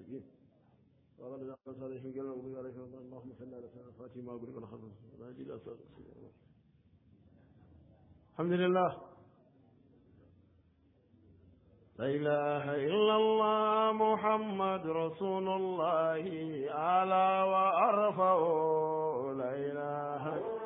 المستقيم وقال لنا صالحين قال الله عليه اللهم صل على سيدنا فاطمه وبارك على خاتم الحمد لله لا إله إلا الله محمد رسول الله أعلى وأرفع لا إله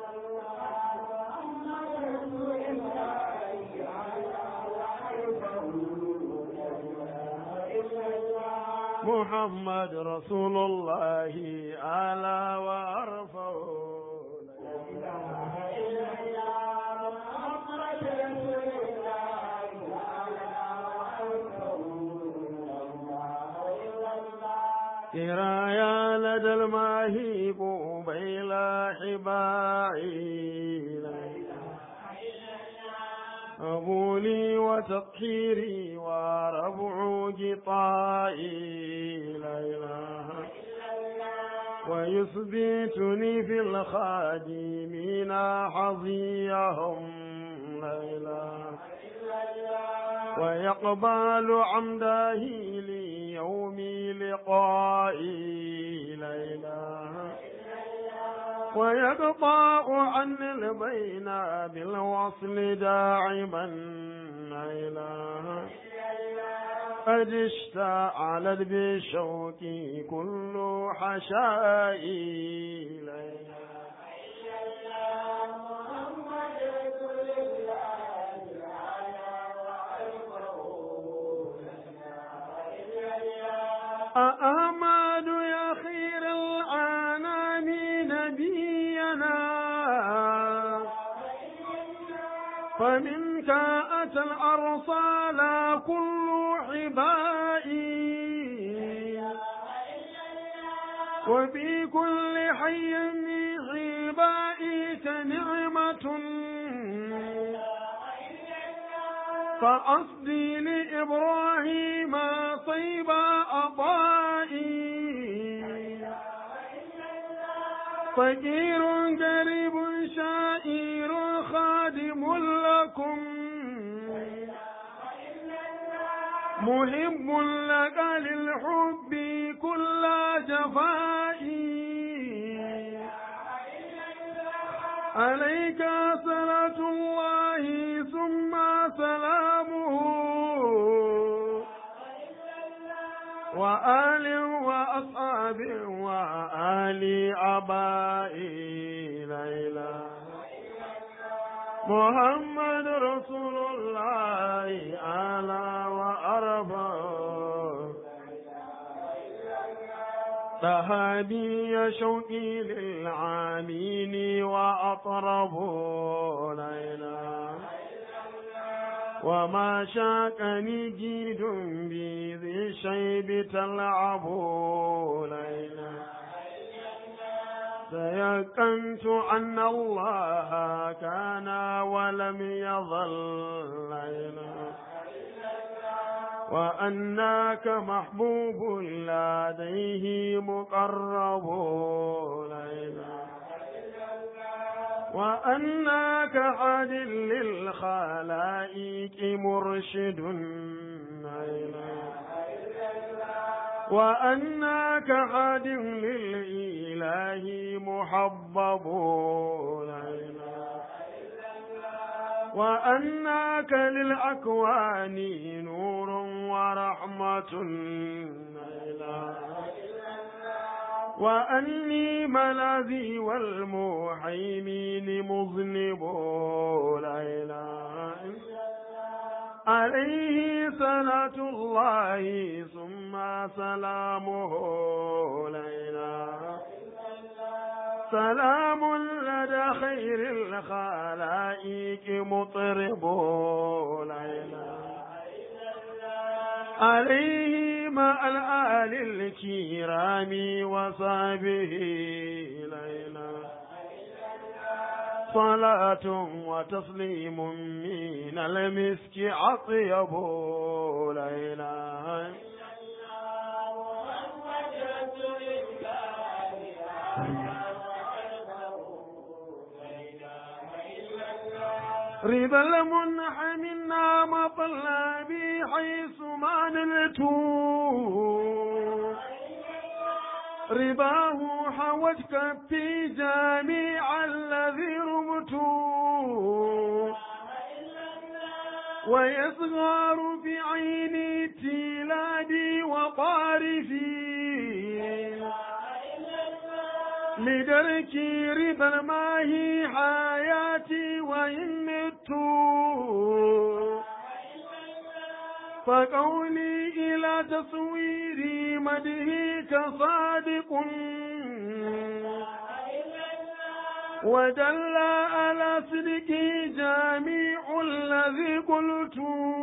محمد رسول الله أعلى وأرفع لا إله إلا كرايا لدى الماهيب بيلا حباعي قبولي وتطهيري وربع جطائي لا إله ويثبتني في الخادمين حظيهم لا إله ويقبل عمده لي يومي لقائي لا إله ويقطع عني البين بالوصل داعما لا إله قد اشتعلت بشوقي كل حشائي لا إله أحمد يا خير الأنام نبينا فمنك أتى الأرسال كل حبائي وفي كل حي من حبائك نعمة فأصدي لإبراهيم طيب أطائي فقير قريب شائر خادم لكم محب لك للحب كل جفائي عليك صلاة الله ثم سلامه وآل وأصحاب وآل أبائي لا إله محمد رسول الله أعلى وأرفع صحابي شوقي للعامين وأطرب لا إله وما شاكني جيد بذي الشيب تلعب لا إله تيقنت أن الله كان ولم يظل لا إله وأنك محبوب لديه مقرب لا إله وأنك عاد للخلائق مرشد لا إله وأنك عاد للإله محبب لا إله وأنك للأكوان نور ورحمة لا إله وأني ملاذي والمحيمين مذنب لا إله عليه صلاة الله ثم سلامه لا إله سلام لدى خير الخلائق مطرب لا إله عليه مع الآل الكرام وصحبه لا إله صلاة وتسليم من المسك أطيب لا إله رضا المنح منا مطلبي حيث ما نلتو رباه حوجك في جميع الذي رمت ويصغر في عيني تيلادي وقارفي لدرك ربا الماهي حياتي وإن مت فقولي إلى تصوير مدهك صادق ودل على صدق جميع الذي قلت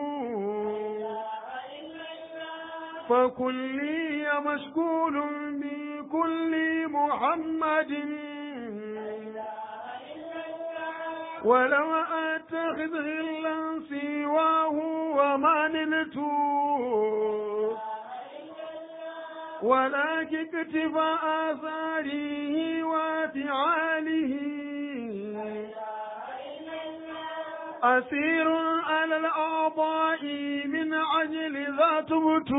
فكلي مشغول بكل محمد ولو أتخذ غلا سواه وما نلت ولكن اكتفى آثاره وفعاله أسير على الأعضاء من أجل ذا تبت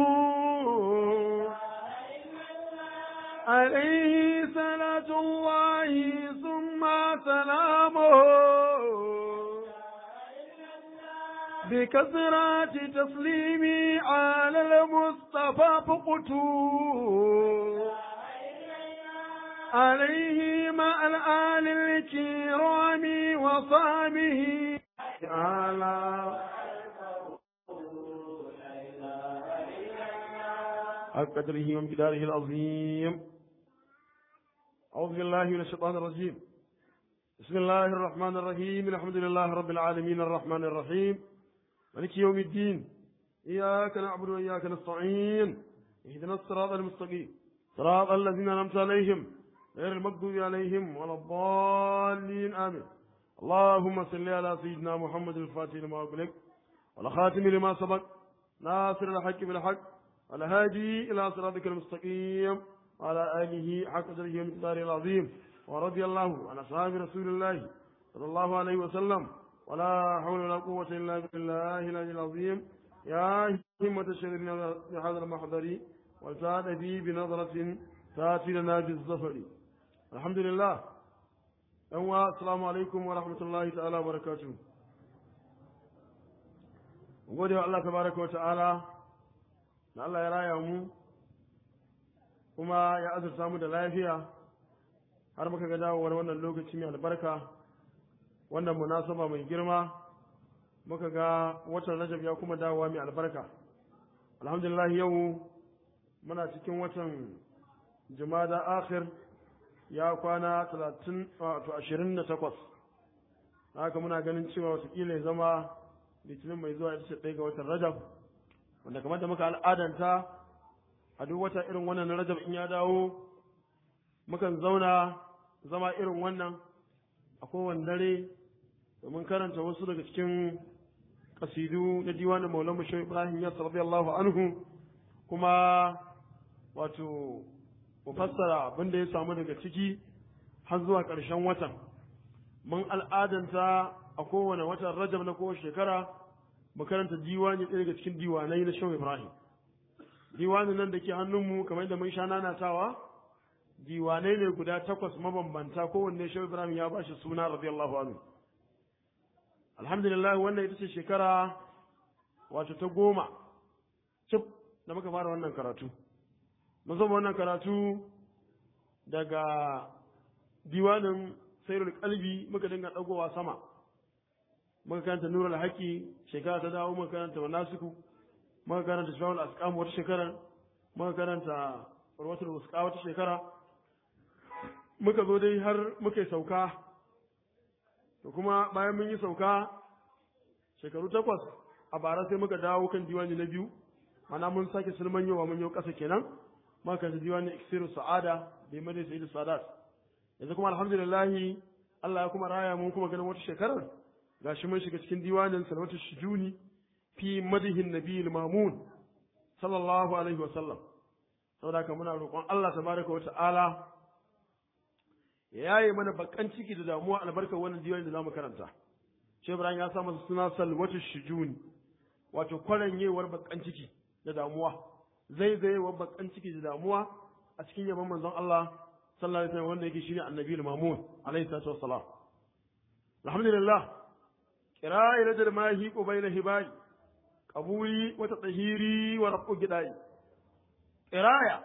عليه صلاة الله ثم سلامه بكثرة تسليمي على المصطفى فقت عليه مع الآل الكرام وصحبه تعالى قدره وامتداره العظيم أعوذ بالله من الشيطان الرجيم بسم الله الرحمن الرحيم الحمد لله رب العالمين الرحمن الرحيم مالك يوم الدين إياك نعبد وإياك نستعين اهدنا الصراط المستقيم صراط الذين أنعمت عليهم غير المغضوب عليهم ولا الضالين آمين اللهم صل على سيدنا محمد الفاتح لما أغلق والخاتم لما سبق ناصر الحق بالحق والهادي إلى صراطك المستقيم وعلى آله حق قدره ومقداره العظيم ورضي الله عن أصحاب رسول الله صلى الله عليه وسلم ولا حول ولا قوة إلا بالله العلي العظيم يا همة الشريف بهذا المحضر وسعد في بنظرة تأتي لنا بالظفر الحمد لله أنوا السلام عليكم ورحمة الله تعالى وبركاته gode wa Allah tabaraka wa ta'ala da Allah ya raya mu kuma ya azurta mu da lafiya har muka ga dawowar wannan lokaci mai albarka wannan munasaba mai girma muka ga watan rajab ya kuma dawowa mai albarka alhamdulillah yau muna cikin watan jumada akhir ya kwana 30 wato 28 haka muna ganin cewa watakila ya zama litinin mai zuwa ita ce ɗaya ga watan rajab wanda kamar da muka al'adanta a duk wata irin wannan na rajab in ya dawo mukan zauna zama irin wannan a kowane dare domin karanta wasu daga cikin kasidu na diwanin maulan bashir ibrahim ya radiyallahu anhu kuma wato mu fassara abin da ya samu daga ciki har zuwa ƙarshen watan mun al'adanta a kowane watan rajab na kowace shekara mu karanta diwani ɗaya daga cikin diwanai na shehu ibrahim diwanin nan da ke hannunmu kamar da mun sha nanatawa diwanai ne guda takwas mabambanta kowanne shehu ibrahim ya ba shi suna radiyallahu anhu alhamdulillah wannan ita ce shekara wato ta goma cif da muka fara wannan karatu mun zama wannan karatu daga diwanin sairul kalbi muka dinga ɗagowa sama muka karanta nurul haƙi shekara ta dawo muka karanta manasiku muka karanta shawul asqam wata shekara muka karanta urwatul wusqa wata shekara muka zo dai har muka sauka to kuma bayan mun yi sauka shekaru takwas a bara sai muka dawo kan diwani na biyu mana mun sake sulman yawa mun yau ƙasa kenan muka karanta diwani iksiru sa'ada da yi madai sa'idu sadat yanzu kuma alhamdulillah Allah ya kuma raya mun kuma ganin wata shekarar gashi mun shiga cikin diwanin salwatu shujuni fi madihin nabiyil mamun sallallahu alaihi wa sallam saboda haka muna roƙon Allah tabaraka wa ta'ala ya yaye mana bakan ciki da damuwa albarkar wannan diwani da zamu karanta shi Ibrahim ya sa masa suna salwatu shujuni wato kwaranyewar bakan ciki da damuwa zaizayewar bakan ciki da damuwa a cikin yaban manzon Allah sallallahu alaihi wasallam wanda yake shine annabi al-mamun alaihi salatu wassalam alhamdulillah qira'a ila jarmahi qubayla hibai qabuli wa tatahiri wa rabu gidai qira'a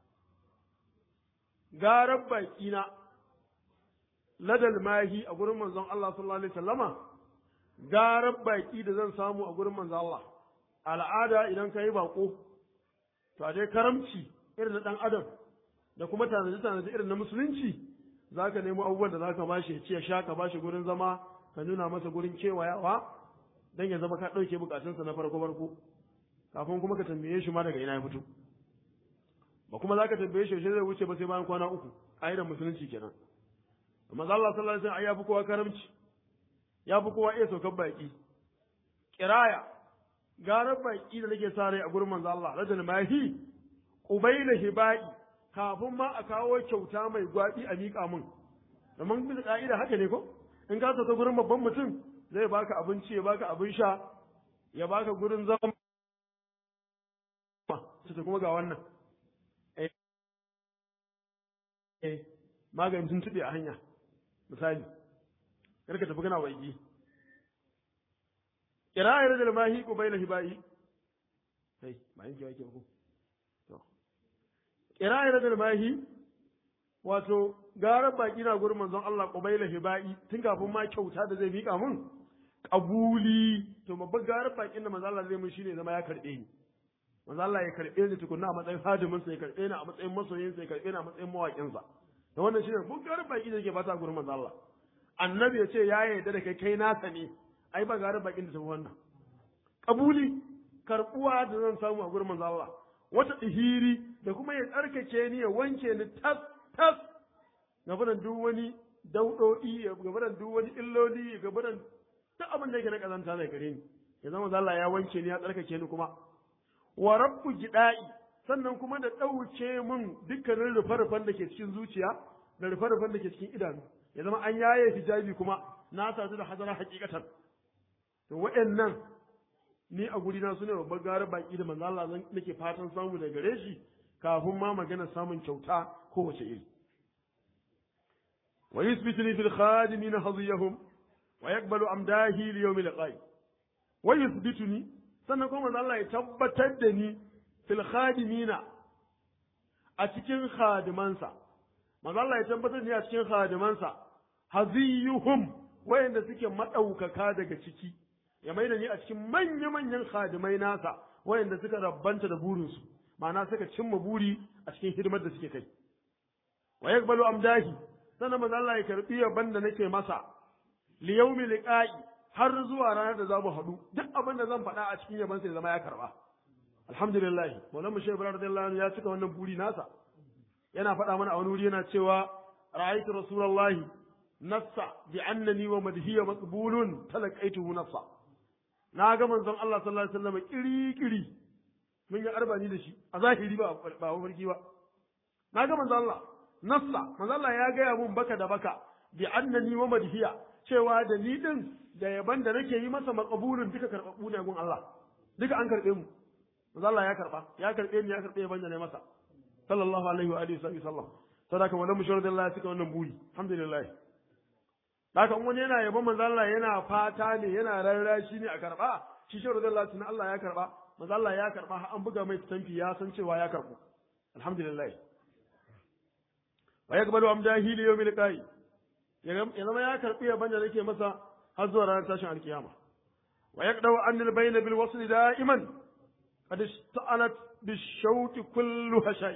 garar baki na ladal mahi a gurin manzon Allah sallallahu alaihi wasallama garar baki da zan samu a gurin manzon Allah al'ada idan ka yi bako to a dai karamci irin na dan adam da kuma tanaji tanaji irin na musulunci za ka nemo abubuwan da za ka bashi ya ci ya sha ka bashi gurin zama ka nuna masa gurin kewayawa don ya zama ka ɗauke bukatunsa na farko farko kafin kuma ka tambaye shi ma daga ina ya fito ba kuma za ka tambaye shi zai wuce ba sai bayan kwana uku ƙa'idar musulunci kenan amma Allah sallallahu alaihi wasallam ya fi kowa karamci ya fi kowa iya saukar baki kiraya garar baki da nake sa rai a gurin manzo Allah rajul mahi qubayla hibai kafin ma a kawo kyauta mai gwabi a miƙa min domin bisa ka'ida haka ne ko in ka sauka gurin babban mutum zai baka abinci ya baka abin sha ya baka gurin zama ta kuma ga wannan eh maganin tuntuɓe a hanya misali karka tafi kana waigi kira'ir da mahi ko bai hibai kai ba yanke wake ba ko to kira'ir da mahi wato garan baki na gurin manzon Allah qubaila hibai tun kafin ma kyauta da zai mika mun kabuli to babban garan bakin da manzon Allah zai mun shine zama ya karbe ni manzon Allah ya karbe ni tukunna a matsayin hadimin sa ya karbe ni a matsayin masoyin sa ya karbe ni a matsayin mawakin sa to wannan shine mun garan baki da yake fata gurin manzon Allah annabi ya ce ya yarda da kai kai nasa ne ai ba garan bakin da tafi wannan kabuli karbuwa da zan samu a gurin manzon Allah wata ihiri da kuma ya tsarkake ni ya wanke ni tas tas gabaran duk wani daudodi gabaran duk wani illoli gabaran duk abin da yake na kazanta zai gare ni ya zama Allah ya wanke ni ya tsarkake ni kuma wa rabbu gidai sannan kuma da ɗauke min dukkanin rufe-rufen da ke cikin zuciya da rufe-rufen da ke cikin idanu ya zama an yaye hijabi kuma na sadu da hazara hakikatan to waɗannan ni a guri na sune babbar gara baki da manzo Allah nake fatan samu daga gare shi kafin ma magana samun kyauta kowace iri wa yuthbituni fil khadimin hadiyahum wa yaqbalu amdahi li yawm liqai wa yuthbituni sannan kuma Allah ya tabbatar da ni fil khadimina a cikin khadimansa manzo Allah ya tabbatar da ni a cikin khadimansa haziyuhum wayanda suke madaukaka daga ciki ya maida ni a cikin manya-manyan khadimai nasa wayanda suka rabbanta da burinsu ma'ana suka cimma buri a cikin hidimar da suke kai wa yaqbalu amdahi sannan manzo Allah ya karbi yaban da nake masa li yawmi liqa'i har zuwa ranar da zamu haɗu duk abin da zan faɗa a cikin yaban sai zama ya karba alhamdulillah maulana shehu ibrahim radiyallahu anhu ya cika wannan buri nasa yana faɗa mana a wani wuri yana cewa ra'aytu rasulullahi nassa bi annani wa madhiya maqbulun talaqaituhu nassa na ga manzon Allah sallallahu alaihi wasallam kiri kiri mun yi arbani da shi a zahiri ba ba mafarki ba na ga manzon Allah nassa manzon Allah ya gaya mun baka da baka bi annani wa madhiya cewa da ni din da yaban da nake yi masa maqbulun duka karbabu ne gun Allah duka an karbe mu manzon Allah ya karba ya karbe ni ya karbe yaban da ne masa sallallahu alaihi wa alihi wasallam sadaka wannan mushawar da Allah ya cika wannan buri alhamdulillah haka in wani yana yabon manzo Allah yana fata ne yana rarrashi ne a karba shi shi radiyallahu anhu Allah ya karba manzo Allah ya karba har an buga mai stamfi ya san cewa ya karbu alhamdulillah wa yaqbalu amdahi li yawmil qai ya zama ya karbi yaban da nake masa har zuwa ranar tashin alkiyama wa yaqdaw anil bayna bil wasl da'iman qad ista'alat bishawqi kullu hashay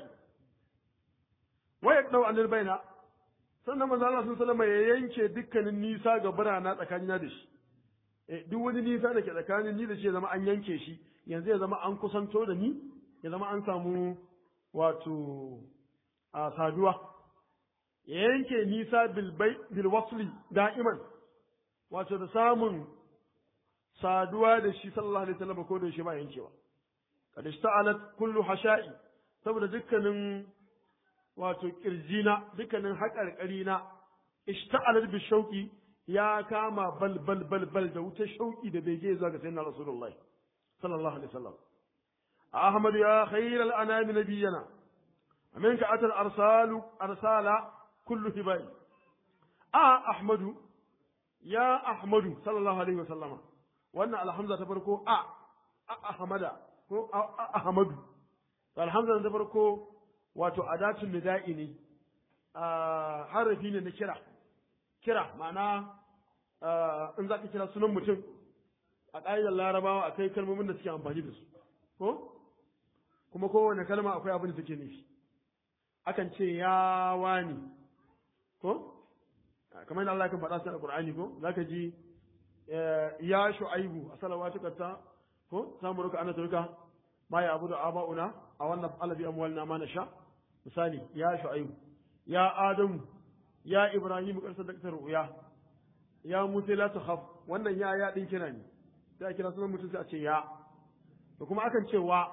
wa yaqdaw anil bayna sannan manzo Allah sun salama ya yanke dukkanin nisa ga birana tsakanina da shi eh duk wani nisa da ke tsakanin ni da shi ya zama an yanke shi yanzu ya zama an kusanto da ni ya zama an samu wato a saduwa ya yanke nisa bil wasli da'iman wato da samun saduwa da shi sallallahu alaihi wasallam ko da shi ba yankewa kad ista'alat kullu hasha'i saboda dukkanin wato kirjina dukkanin haƙarƙari na ishta'alar bi shauƙi ya kama bal bal bal bal da wuta shauƙi da bege zuwa ga sayyidina rasulullah sallallahu alaihi wasallam ahmad ya khairal anami nabiyana minka atal arsalu arsala kullu hibai a ahmadu ya ahmadu sallallahu alaihi wa sallama wannan alhamza ta farko a a ahmada ko a ahmadu alhamza ta farko wato adatun nida'i ne harafi ne na kira kira ma'ana in za ka kira sunan mutum a ƙa'idar larabawa akwai kalmomin da suke amfani da su ko kuma kowane kalma akwai abin da take nufi akan ce ya wani ko kamar yadda Allah kan faɗa su a Qur'ani ko zaka ji ya shu'aibu a salawatuka ta ko samu ruka ana turka ma ya abudu aba'una a wannan alabi amwalina ma nasha misali ya shu'aibu ya adamu ya ibrahim karsar da ru'ya ya musa la takhaf wannan ya ya din kira ne sai a kira sunan mutum sai a ce ya da kuma akan ce wa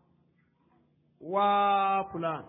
wa fulan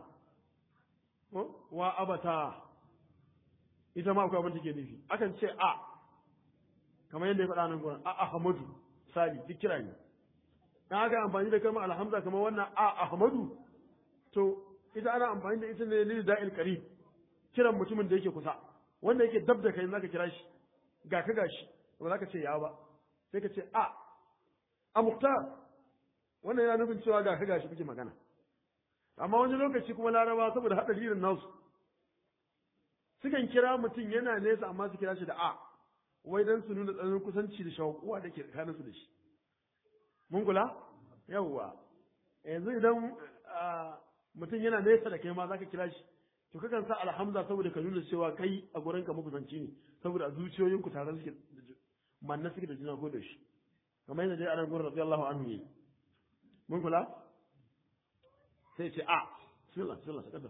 wa abata ita ma akwai abin da ke nufi akan ce a kamar yadda ya faɗa nan gurin a ahmadu sali duk kira ne dan aka amfani da kalmar alhamza kamar wannan a ahmadu to ita ana amfani da ita ne lil da'il qarib kiran mutumin da yake kusa wanda yake dab da kai zaka kira shi ga ka gashi ba za ka ce ya ba sai ka ce a a muktar wannan yana nufin cewa ga ka gashi kuke magana amma wani lokaci kuma laraba saboda haɗa irin nasu sukan kira mutum yana nesa amma su kira shi da a wai dan su nuna tsananin kusanci da shakuwa da ke tsakanin su da shi mun kula yawwa yanzu idan mutum yana nesa da kai ma zaka kira shi to kakan sa alhamza saboda ka nuna cewa kai a gurin ka makusanci ne saboda a zuciyoyinku tare suke manna suke da juna ko da shi kamar yadda dai anan gurin radiyallahu anhu yi mun kula sai ce a bismillah bismillah sakata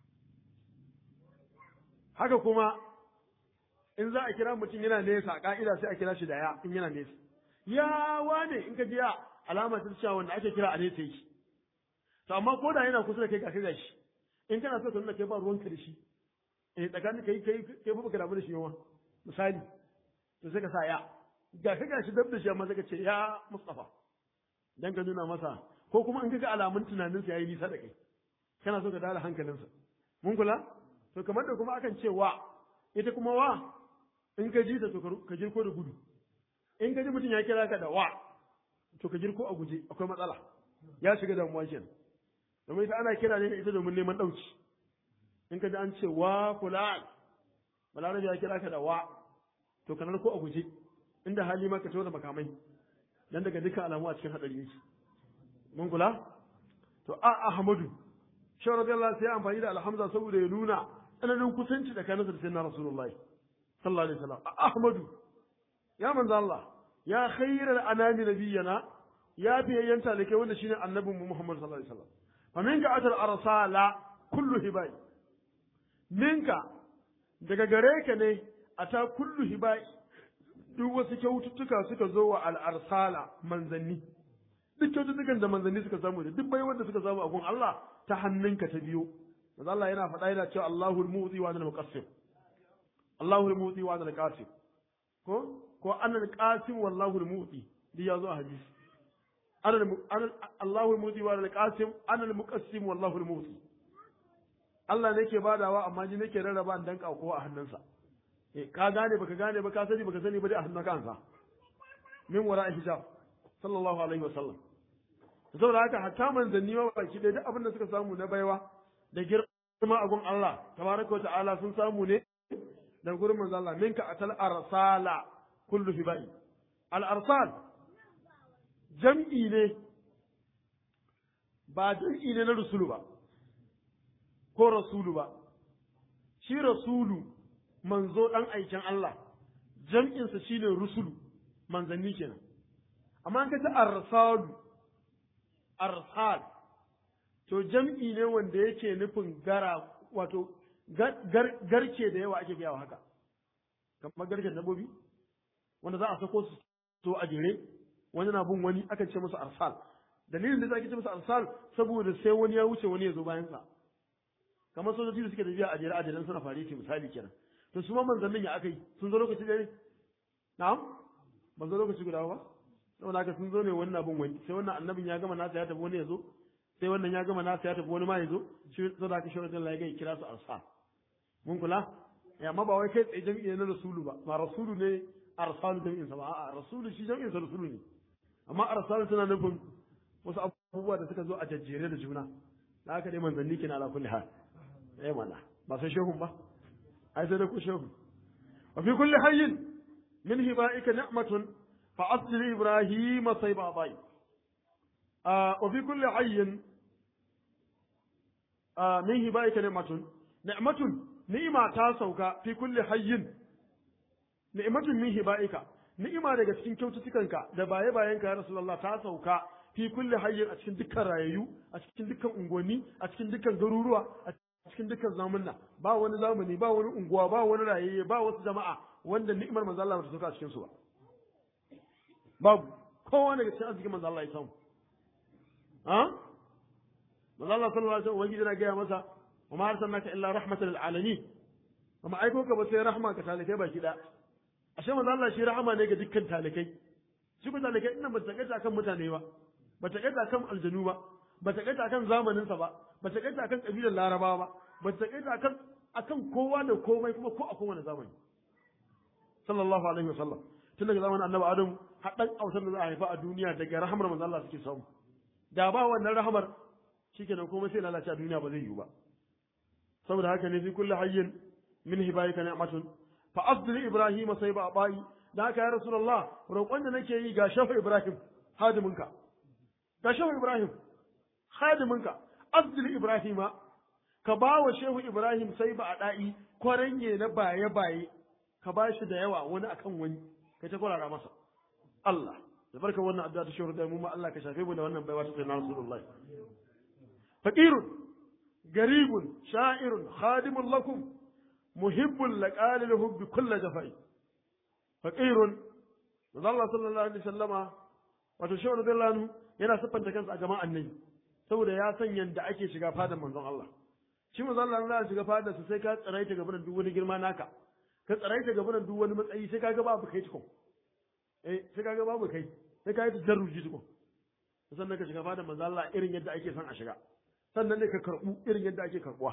haka kuma in za a kira mutum yana nesa a ka'ida sai a kira shi da ya in yana nesa ya wane in ka ji ya alama ta cewa wanda ake kira a nesa yake to amma ko da yana kusa da kai ga kai gashi in kana so ka nuna kai ba ruwanka da shi eh tsakanin kai kai kai ba baka damu da shi yawa misali to sai ka sa ya ga ka gashi dab da shi amma sai ka ce ya Mustafa dan ka nuna masa ko kuma in kaga alamun tunanin sa yayi nisa da kai kana so ka dala hankalinsa mun kula to kamar da kuma akan ce wa ita kuma wa in ka ji ta to ka jirko da gudu in ka ji mutum ya kira ka da wa to ka jirko a guje akwai matsala ya shiga damuwa kenan domin ita ana kira ne da ita domin neman ɗauki in ka ji an ce wa fulan balarabe ya kira ka da wa to kanar ko a guje inda hali ma ka da makamai dan daga dukkan alamu a cikin hadari yake mun kula to a ahmadu shi radiyallahu sai amfani da alhamza saboda ya nuna tsananin kusanci da kansa da sayyidina rasulullahi sallallahu alaihi wasallam ahmadu ya manzo Allah ya khairal anami nabiyana ya biyayyan talake wanda shine annabinmu Muhammad sallallahu alaihi wasallam faminka atal arsala kullu hibai minka daga gare ka ne ata kullu hibai duk wasu kyaututtuka suka zo wa al'arsala manzanni duk kyaututtukan da manzanni suka samu da duk baiwar da suka samu a gun Allah ta hannunka ta biyo manzo Allah yana faɗa yana cewa Allahul mu'ti wa anal muqassim Allahul mu'ti wa anal qasim ko ko anal qasim wallahu al mu'ti duk ya zo a hadisi أنا الم... أنا الله الموتي وأنا القاسم أنا المقسم والله الموتي Allah ne ke badawa amma ni nake rarraba in danka kowa a hannunsa eh ka gane baka gane ba ka sani baka sani ba dai a hannun kansa min wara hijab sallallahu alaihi wa sallam saboda haka hatta manzanni ma baki dai duk abin da suka samu na baiwa da girma a gun Allah tabaraka wa ta'ala sun samu ne da gurin manzo Allah minka atal arsala kullu hibai al arsal jam'i ne ba jam'i ne na rasulu ba ko rasulu ba shi rasulu manzo ɗan aikin Allah jam'insa shine rusulu manzanni kenan amma an kace arsalu arsal to jam'i ne wanda yake nufin gara wato garke da yawa ake gaya haka kamar garken dabbobi wanda za a sako su to a jere wani na bin wani aka ce masa arsal dalilin da ake ce masa arsal saboda sai wani ya wuce wani ya zo bayan sa kamar sojoji da suke tafiya a jere a jere suna fare ce misali kenan to su ma manzannin ya aka yi sun zo lokaci ɗaya na'am ban zo lokaci guda ba saboda haka sun zo ne wani na bin wani sai wannan annabin ya gama nasa ya tafi wani ya zo sai wannan ya gama nasa ya tafi wani ma ya zo shi sai da aka shi radiyallahu ya ga kira su arsal mun kula ya amma ba wai kai tsaye jami'i ne na rasulu ba ba rasulu ne arsalu jami'in sa ba a'a rasulu shi jami'in sa rasulu ne amma arsalu tana nufin wasu abubuwa da suka zo a jajjere da juna da haka dai manzanni kina ala kulli hal eh mana ba sai shehun ba ai sai da ku shehu wa fi kulli hayyin min hibaika ni'matun fa asli ibrahima sayba bai wa fi kulli hayyin min hibaika ni'matun ni'matun ni'ima ta sauka fi kulli hayyin ni'matun min hibaika ni'ima daga cikin kyaututtukanka da baye bayanka ya rasulullah ta sauka fi kulli hayyin a cikin dukkan rayayyu a cikin dukkan unguwanni a cikin dukkan garuruwa a cikin dukkan zamanna ba wani zamani ba wani unguwa ba wani rayayye ba wasu jama'a wanda ni'imar manzo Allah ta sauka a cikin su ba babu kowa daga cikin arzikin manzo Allah ya samu ha manzo Allah sallallahu alaihi wasallam wani yana gaya masa wa ma arsalnaka illa rahmatan lil alamin amma aiko ka ba sai rahma ka talikai baki da ashe manzo Allah shi rahama ne ga dukkan talikai shi ko talikai ina ba ta kaita kan mutane ba ba ta kaita kan aljanu ba ba ta kaita kan zamanin sa ba ba ta kaita kan kabilar larabawa ba ba ta kaita kan akan kowa da komai kuma ko a kowane zamani sallallahu alaihi wasallam tun daga zamanin annabi adam har dan autar da za a haifa a duniya daga rahamar manzo Allah suke samu da ba wannan rahamar shikenan komai sai lalace a duniya ba zai yiwu ba saboda haka ne fi kulli hayyin min hibayika ni'matun fa asdil ibrahim sai ba bai da haka ya rasulullah roƙon da nake yi ga shafa ibrahim hadiminka ga shafa ibrahim hadiminka asdil ibrahima ka ba wa shehu ibrahim sai ba a da'i kwaranye na baye baye ka ba shi da yawa wani akan wani kai ta kwarara masa Allah da barka wannan addu'a ta shehu da mu ma Allah ka shafe mu da wannan baiwa ta sayyidina rasulullah faqirun garibun sha'irun khadimun lakum muhibbun laqalil hubbi kullu jafai faqirun manzo Allah sallallahu alaihi wasallama wato shehu radiyallahu anhu yana siffanta kansa a jama'an nan saboda ya san yanda ake shiga fadan manzon Allah shi manzo Allah Allah shiga fadar sa sai ka tsaraita gaban duk wani girma naka ka tsaraita gaban duk wani matsayi sai ka ga babu kai tukun eh sai ka ga babu kai sai ka yi tajarruji tukun sannan ka shiga fadan manzo Allah irin yadda ake son a shiga sannan ne ka karbu irin yadda ake karbuwa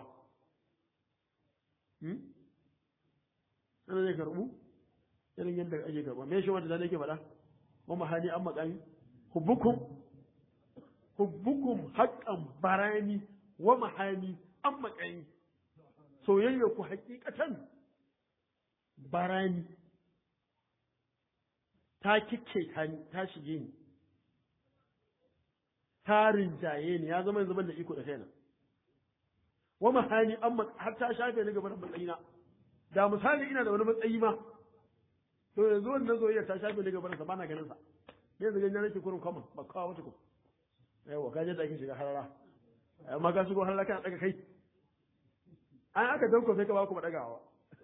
sannan ne karbu irin yadda ake karbuwa me shi wanda da nake faɗa wa mahani an makami hubbukum hubbukum haqqan barani wa mahani an makami soyayya ku hakikatan barani ta kike ta shige ni ta rinjaye ni ya zama yanzu ban da iko da kaina wa mahani amma har ta shafe ni gaban matsayina da misali ina da wani matsayi ma to yanzu wannan zoyayya ta shafe ni gaban sa bana ganin sa yanzu ganin nake kurin common ba kawo wata ko yawa ka je da ake shiga harara amma ka shigo harara kana daga kai an aka danko sai ka ba ku dagawa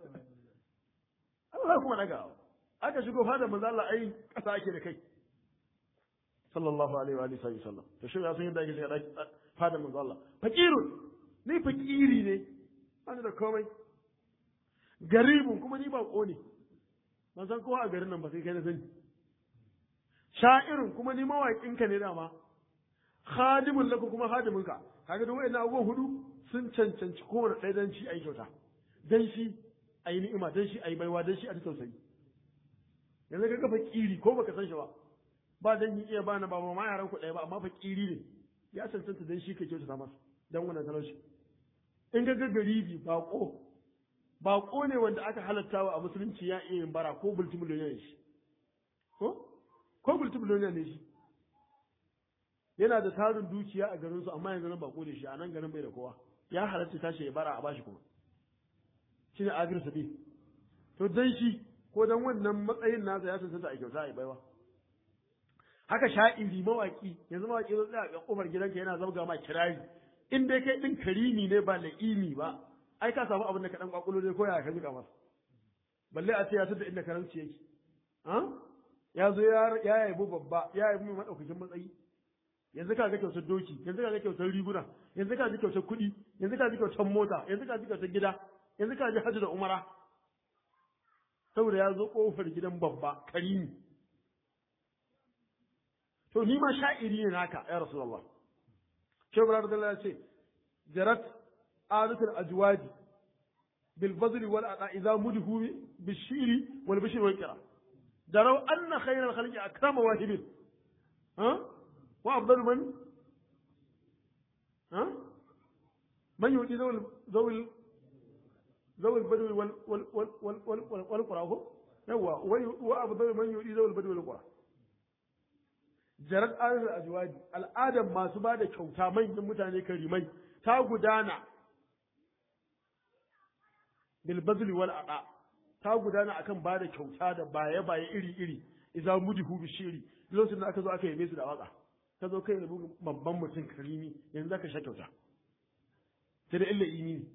Allah kuma dagawa aka shigo fada manzo Allah ai kasa ake da kai sallallahu alaihi wa alihi sallam to shi ya san yadda ake shiga fada manzo Allah fakirun ni fakiri ne ana da komai garibun kuma ni ba ne ban san kowa a garin nan ba sai kai na sani sha'irun kuma ni mawaƙin ka ne dama khadimun laku kuma hadimin ka kaga duk wayannan abubuwan hudu sun cancanci kowane ɗaya dan shi ayi kyauta dan shi ayi ni'ima dan shi ayi baiwa dan shi a tausayi yanzu ka ga fakiri ko baka san shi ba ba dan yi iya bani ba ma yaran ku ɗaya ba amma fakiri ne ya cancanta dan shi ka kyautata masa dan wannan talauci in ga garibi bako bako ne wanda aka halattawa a musulunci ya iya yin bara ko multimiliyoniya ne shi ko ko multimiliyoniya ne shi yana da tarin dukiya a garin su amma yanzu nan bako ne shi a nan garin bai da kowa ya halatta tashi ya bara a bashi kuma shine agir sabi to dan shi ko dan wannan matsayin nasa ya cancanta a kyauta a baiwa haka sha'iri mawaki yanzu mawaki zai tsaya a kofar gidanka yana zabga ma kirari in dai kai din karimi ne ba la'imi ba ai ka samu abin da ka dan kwakulo dai ko ya ka jika masa balle a ce ya tada inda karamci yake ha ya zo ya ya yabo babba ya yabo mai madaukakin matsayi yanzu ka ga kyautar doki yanzu ka ga kyautar riguna yanzu ka ji kyautar kuɗi yanzu ka ji kyautar mota yanzu ka ji kyautar gida yanzu ka ji hajji da umara saboda ya zo kofar gidan babba karimi to ni ma sha'iri ne naka ya rasulullah shehu radiyallahu ya ce jarat adatul ajwadi bil bazli wal ada idza mudhu bil shiri wal bishri wal qira daraw anna khayra al khalqi akrama wahibin ha wa afdalu man ha man yudi zawil zawil zawil badwi wal wal wal wal wal wal qura ko yawa wa afdalu man yudi zawil badwi wal qura jarat adar ajwadi al'adar masu ba da kyauta manyan mutane karimai ta gudana bil bazli wal aqa ta gudana akan ba da kyauta da baye baye iri iri idza mudihu bi shiri lokacin da aka zo aka yabe su da waka ka zo kai rubu babban mutum karimi yanzu zaka sha kyauta sai da illa ini ne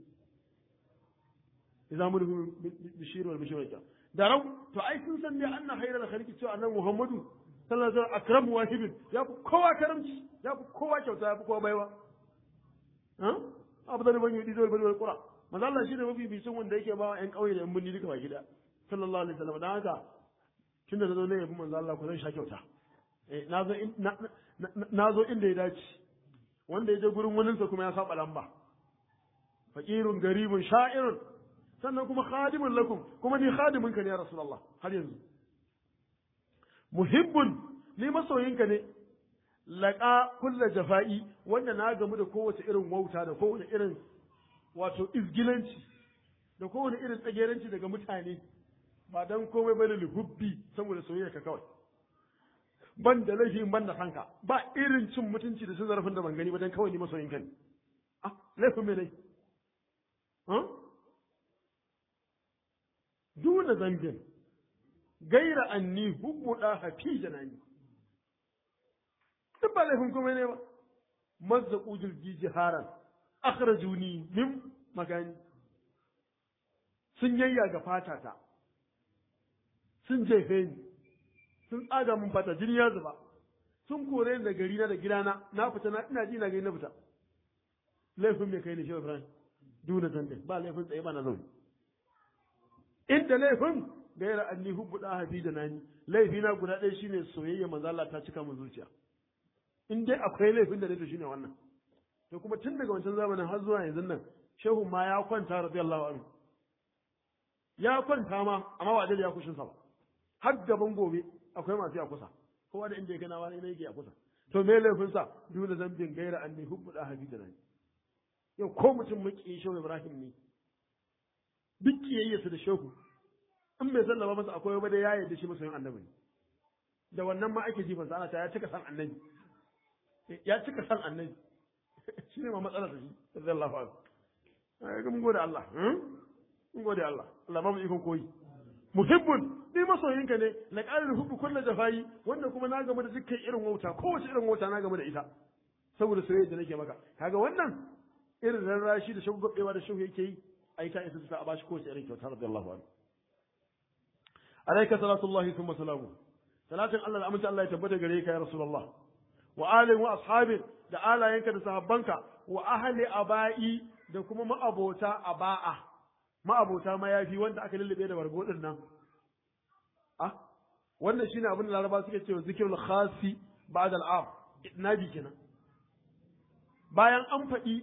idza mudihu bi shiri wal bishri wal da rau to ai sun san ne anna khairal khaliqi cewa annabi muhammadu sallallahu alaihi wasallam akramu wahibin ya fi kowa karamci ya fi kowa kyauta ya fi kowa baiwa ha abu da ban yi dizol bal qura manzo Allah shine mafi bisin wanda yake ba ƴan kauye da ƴan binni duka baki da sallallahu alaihi wasallam dan haka tun da zo ne yabi manzo Allah ku zan sha kyauta eh nazo nazo inda ya dace wanda ya je gurin waninsa kuma ya saba lamba faqirun garibun sha'irun sannan kuma khadimun lakum kuma ni khadimin ka ne ya rasulullah har yanzu muhibbun ni masoyinka ne laƙa kulla jafa'i wanda na gamu da kowace irin wauta da kowace irin wato izgilanci da kowace irin tsageranci daga mutane ba dan komai bane lihubbi saboda soyayya ka kawai ban da laifi ban da sanka ba irin cin mutunci da cin zarafin da ban gani ba dan kawai ni masoyinka ne ah laifin me ne duna zambin gaira anni hubbu da hafi janani duk ba laifin kuma ne ba mazza kujil jiji haran akhrajuni min magani sun yayya ga fatata sun jefe ni sun tsaga min fata jini ya zuba sun kore ni da gari na da gidana na fita na ina ji na gani na fita laifin mai kai ne shehu ibrahim duna zambin ba laifin tsaye ba na zaune inda laifin gaira anni hubbu da hafi da nani laifi na guda ɗaya shine soyayya manzo Allah ta cika min zuciya in dai akwai laifin da nake shine wannan to kuma tun daga wancan zamanin har zuwa yanzu nan shehu ma ya kwanta radiyallahu anhu ya kwanta ma amma ba da ya kushin sa ba har gaban gobe akwai masu ya kusa kowa da inda ya gana wani ne yake a kusa to me laifin sa dole zambin gaira anni hubbu da hafi da nani yau ko mutum maki shehu Ibrahim ne duk kiyayyarsa da shehu in bai sallama masa akwai ba da ya yarda shi masoyin annabi ne da wannan ma ake jifan sa ana ta ya cika san annabi ya cika san annabi shi ne ma matsalar da shi radiyallahu anhu ai mun gode Allah mun gode Allah Allah ba mu ikon koyi muhibbun ni masoyinka ne na ƙarin hubbu kullu jafayi wanda kuma na gama da dukkan irin wauta kowace irin wauta na gama da ita saboda soyayya da nake maka kaga wannan irin rarrashi da shagwabewa da shehu yake yi ai ta isa ta bashi kowace irin kyauta radiyallahu anhu alayka salatullahi thumma salamu salatin Allah da aminta Allah ya tabbata gare ka ya rasulullah wa alin wa ashabin da alayenka da sahabbanka wa ahli abai da kuma ma'abota aba'a ma'abota mayafi wanda aka lullube da bargo din nan ah wannan shine abin da Laraba suke cewa zikrul khasi ba'da al'am nabi kenan bayan an faɗi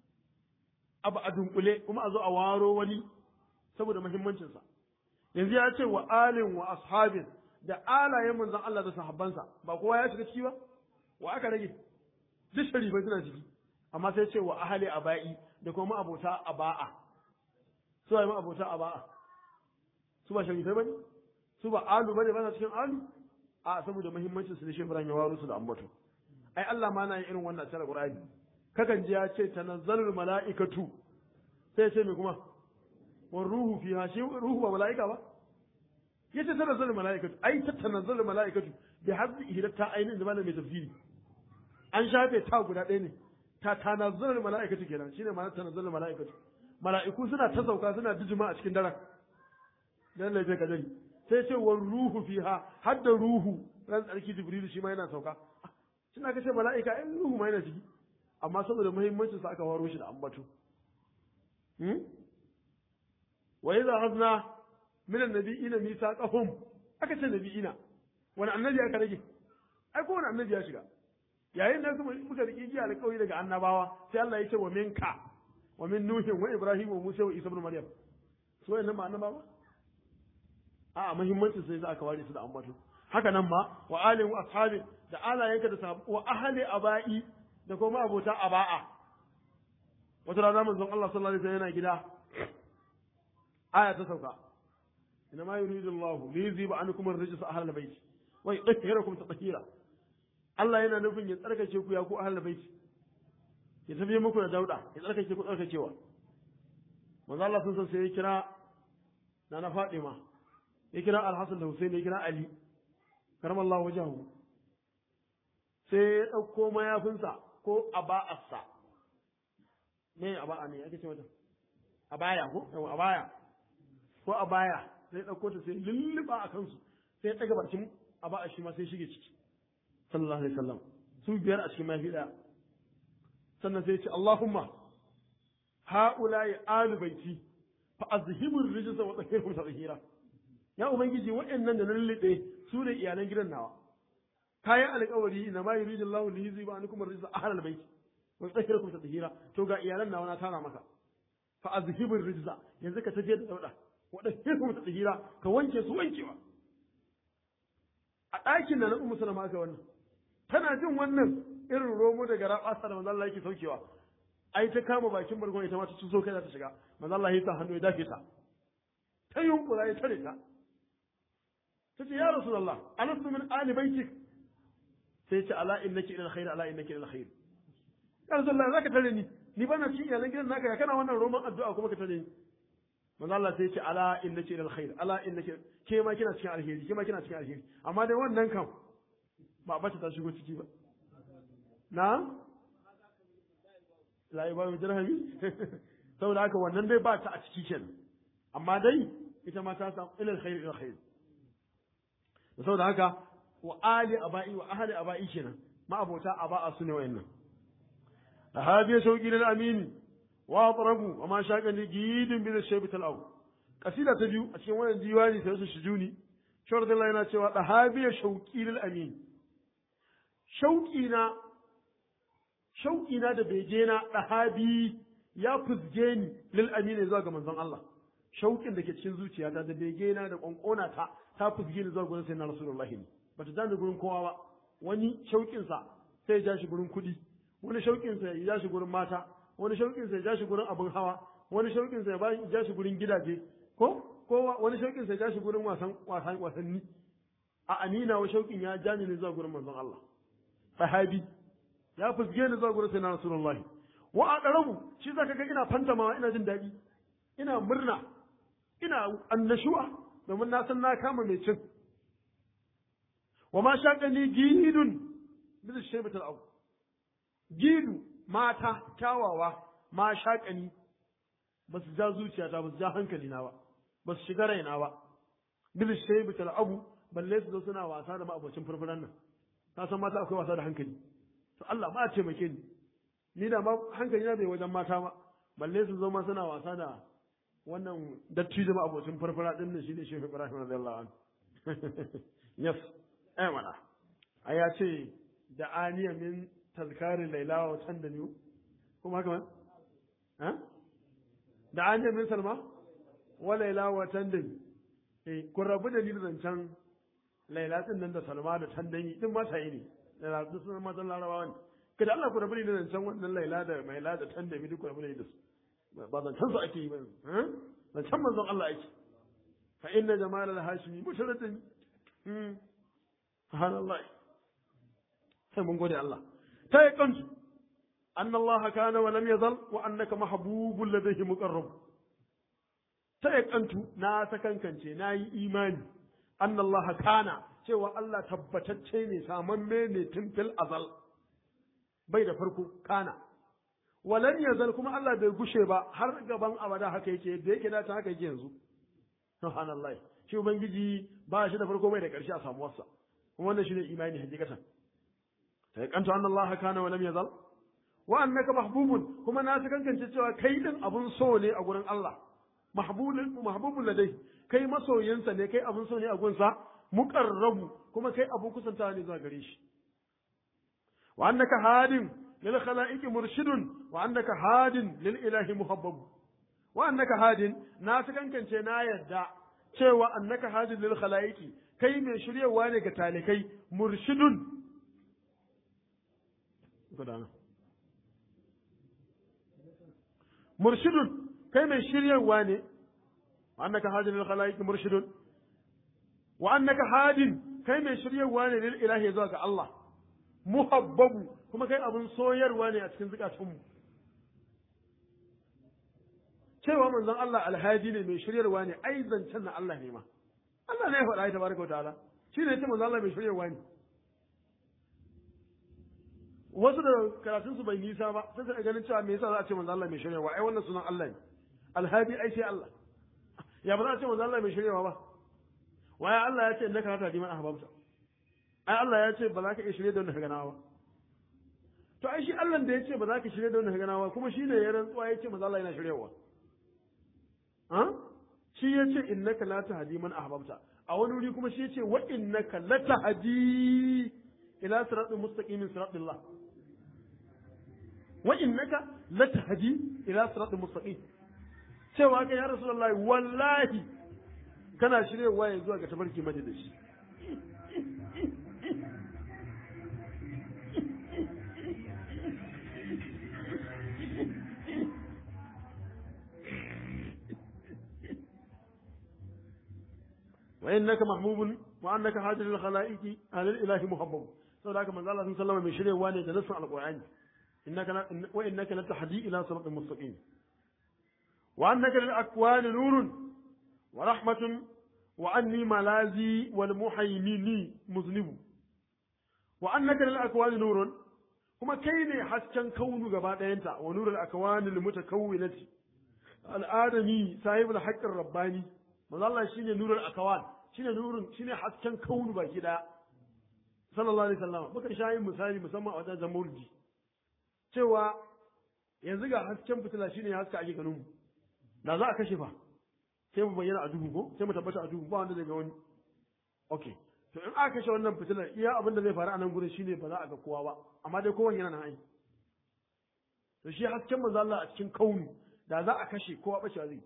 abu a dunkule kuma a zo a waro wani saboda muhimmancinsa yanzu ya ce wa alin wa ashabin da alayen manzon Allah da sahabbansa ba kowa ya shiga ciki ba wa aka rage duk sharifai suna ciki amma sai ce wa ahali aba'i da kuma abota aba'a su ba abota aba'a su ba sharifai bane su ba alu bane ba cikin alu a saboda muhimmancin su ne shi ya waro su da ambato ai Allah ma na yin irin wannan cikin Qur'ani kakan ji ya ce tanazzalul mala'ikatu sai ce me kuma war ruhu fiha shi ruhu ba mala'ika ba yace tanazzalul mala'ikatu ai ta tanazzalul mala'ikatu bi hazzi ihdata ainin da malamin tafsiri an shafe ta guda ɗaya ne ta tanazzalul mala'ikatu kenan shine ma'anar tanazzalul mala'ikatu mala'iku suna ta sauka suna dijima a cikin daren dan lafiya kadari sai ce war ruhu fiha har da ruhu ran tsarki jibrilu shi ma yana sauka suna kace mala'ika ai ruhu ma yana ciki amma saboda muhimmancin sa aka waro shi da ambato wa idza hazna min annabiyina mithaqahum aka ce nabiyina wani annabi aka rage ai ko wani annabi ya shiga yayin da kuma muka riki giya alƙawari daga annabawa sai Allah ya ce wa minka wa min nuhin wa ibrahim wa musa wa isa ibn maryam so yannan ba annabawa a muhimmanci sai za aka ware su da ambato haka nan ma wa alin wa ashabi da alayenka da sahabu wa ahli abai da kuma abota aba'a wata rana manzon Allah sallallahu alaihi wasallam yana gida aya ta sauka inna ma yuridu Allah li yuziba ankum ar-rijsa ahlal bayt wa yutahhirakum tatheera Allah yana nufin ya tsarkake ku ya ku ahlul bayt ya tafi muku da dauda ya tsarkake ku tsarkakewa manzo Allah sun san sai ya kira nana Fatima ya kira Al-Hasan da Hussein ya kira Ali karamallahu wajahu sai ya dauko mayafinsa ko aba'arsa me aba'a ne ake ce mata abaya ko yawa abaya ko abaya sai dauko ta sai lulluba a kansu sai ya daga bakin aba'a shi ma sai shige ciki sallallahu alaihi wasallam su biyar a cikin mafi daya sannan sai ya ce Allahumma ha'ula'i alu baiti fa azhibur rijsa wa tahhirhum tadhhira ya ubangiji waɗannan da na lullube su ne iyalan gidan nawa kayan alƙawari na ma yuridu Allahu li yuziba ankum ar-rijsa ahlal bait wa yutahhirakum tadhhira to ga iyalan nawa na tara maka fa azhibur rijsa yanzu ka tafi da dauda wa tahhirhum tadhhira ka wanke su wankewa a ɗakin da na ummu sallama aka wannan tana jin wannan irin romo daga rabasa da manzo Allah yake saukewa ai ta kama bakin bargon ita ma ta so kai za ta shiga manzo Allah ya sa hannu ya dafe ta ta yunkura ya tare ta ta ce ya rasulullah alastu min ali baitik sai ya ce ala innaki ila alkhair ala innaki ila alkhair ya rasulullah zaka tare ni ni bana cikin iyalan gidan naka ya kana wannan roman addu'a kuma ka tare ni manzo Allah sai ya ce ala innaki ila alkhair ala innaki ke ma kina cikin alheri ke ma kina cikin alheri amma dai wannan kam ba bata ta shigo ciki ba na la ibaru dirhami saboda haka wannan dai ba ta a ciki kenan amma dai ita ma ta samu ilal khair ilal khair saboda haka wa ali abai wa ahli abai kenan ma abota aba'a su ne wayannan hadiya shauki lil amin wa atrabu wa ma shaqa ni gidin bi shaybi talaw kasida ta biyu a cikin wannan diwani sai su shujuni shawar yana cewa dahabiya shauki lil amin shauki na shauki na da bege na dahabi ya fuzge ni lil amin zuwa ga manzon Allah shauƙin da ke cikin zuciyata da bege na da ƙwanƙona ta ta fuzge ni zuwa gurin sayyidina rasulullahi ne bata ja gurin kowa ba wani shauƙin sa sai ya ja shi gurin kuɗi wani shauƙin sa ya ja shi gurin mata wani shauƙin sa ya ja shi gurin abin hawa wani shauƙin sa ya ja shi gurin gidaje ko ko wani shauƙin sa ya ja shi gurin wasan wasan wasanni a amina wa shauƙin ya ja ni zuwa gurin manzon Allah sahabi ya fuzge ni zuwa gurin sayyidina rasulullahi wa a ɗarabu shi zaka ga ina fantamawa ina jin daɗi ina murna ina annashuwa domin na san na kama mai cin wa ma shaƙani gidun bisa shaibatar abu gidu mata kyawawa ma shaƙani ba su ja zuciyata ba su ja hankali na ba ba su shiga raina ba bisa shaibatar abu balle su zo suna wasa da ma'abocin furfuran nan ta san mata akwai wasa da hankali to Allah ma taimake ni ni da ma hankali na bai wajen mata ba balle su zo ma suna wasa da wannan dattijo abocin farfara din nan shine Shehu Ibrahim radiyallahu anhu yes eh mana ai ya ce da aniya min tazkarin laila wa can da niyu kuma haka man ha da aniya min salma wa laila wa can da eh kun rabu da ni da zancen laila din nan da salma da can da ni din ma sai ne laila duk sun matan larabawa ne kada Allah ku rabu da zancen wannan laila da maila da can da mi duk ku rabu da su ba zancen su ake yi ba zancen manzon Allah ake fa inna jamal al-hashimi musharatin subhanallah sai mun gode Allah ta yi kansu anna Allah kana wa lam yazal wa annaka mahbubul ladayhi muqarrab ta yi kantu na sakankance na yi imani anna Allah kana cewa Allah tabbatacce ne samamme ne tun fil azal bai da farko kana walan yazal kuma Allah bai gushe ba har gaban abada haka yake da yake da ta haka yake yanzu subhanallah shi ubangiji ba shi da farko bai da karshe a samuwarsa kuma wannan shine imani hakikatan sai kanta anna Allah kana wa lam yazal wa annaka mahbubun kuma na ta kankance cewa kai din abun so ne a gurin Allah mahbubun mahbubun ladai kai masoyinsa ne kai abun so ne a gunsa muqarrabu kuma kai abun kusantawa ne zuwa gare shi wa annaka hadin lil khalaiqi murshidun wa annaka hadin lil ilahi muhabbab wa annaka hadin na su kankance na yadda cewa annaka hadin lil khalaiqi kai mai shiryawa ne ga talikai murshidun gudana murshidun kai mai shiryawa ne wa annaka hadin lil khalaiqi murshidun wa annaka hadin kai mai shiryawa ne lil ilahi zuwa ga Allah muhabbabu kuma kai abin soyarwa ne a cikin zukatunmu cewa manzon Allah alhaji ne mai shiryarwa ne ai zancen na Allah ne ma Allah ne ya faɗa ya tabaraka ta'ala shi ne ce manzon Allah mai shiryarwa ne wasu da karatun su bai nisa ba sai su ganin cewa me yasa za a ce manzon Allah mai shiryarwa ai wannan sunan Allah ne alhadi ai sai Allah ya ba za a ce manzon Allah mai shiryarwa ba waya Allah ya ce innaka hata diman ahbabta ai Allah ya ce ba za ka iya shirye da wanda ka gana ba to ai shi Allah da ya ce ba za ka shirye da wanda ka gana ba kuma shi ne ya rantsuwa ya ce manzo Allah yana shiryewa ha shi ya ce innaka la tahdi man ahbabta a wani wuri kuma shi ya ce wa innaka la tahdi ila siratin mustaqimin siratillah wa innaka la tahdi ila siratin mustaqim cewa kai ya rasulullahi wallahi kana shiryewa ya zuwa ga tabarki madadashi وإنك محبوب وأنك هاجر الخلائق على الإله محبوب saboda haka manzo Allah sallallahu alaihi mai shiryewa ne da nassin alqur'ani innaka wa innaka latahdi ila siratin mustaqim wa annaka lil akwani nurun wa rahmatun wa anni malazi wal muhaymini muznibu wa annaka lil akwani nurun kuma kai ne hasken kaunu gaba ɗayanta wa nurul akwani lil mutakawwinati al adami sahibul haqqir rabbani manzo Allah shine nurul akawan shine nurun shine hasken kaunu baki daya sallallahu alaihi wasallam muka sha yin misali musamman a wajen zamurji cewa yanzu ga hasken fitila shine haska ake ganin mu da za a kashe fa sai mu bayyana a duhu ko sai mu tabbata a duhu ba wanda zai ga wani okay to in aka kashe wannan fitilar iya abin da zai faru a nan gurin shine ba za a ga kowa ba amma dai kowan yana nan ai to shi hasken manzo Allah a cikin kaunu da za a kashe kowa bacewa zai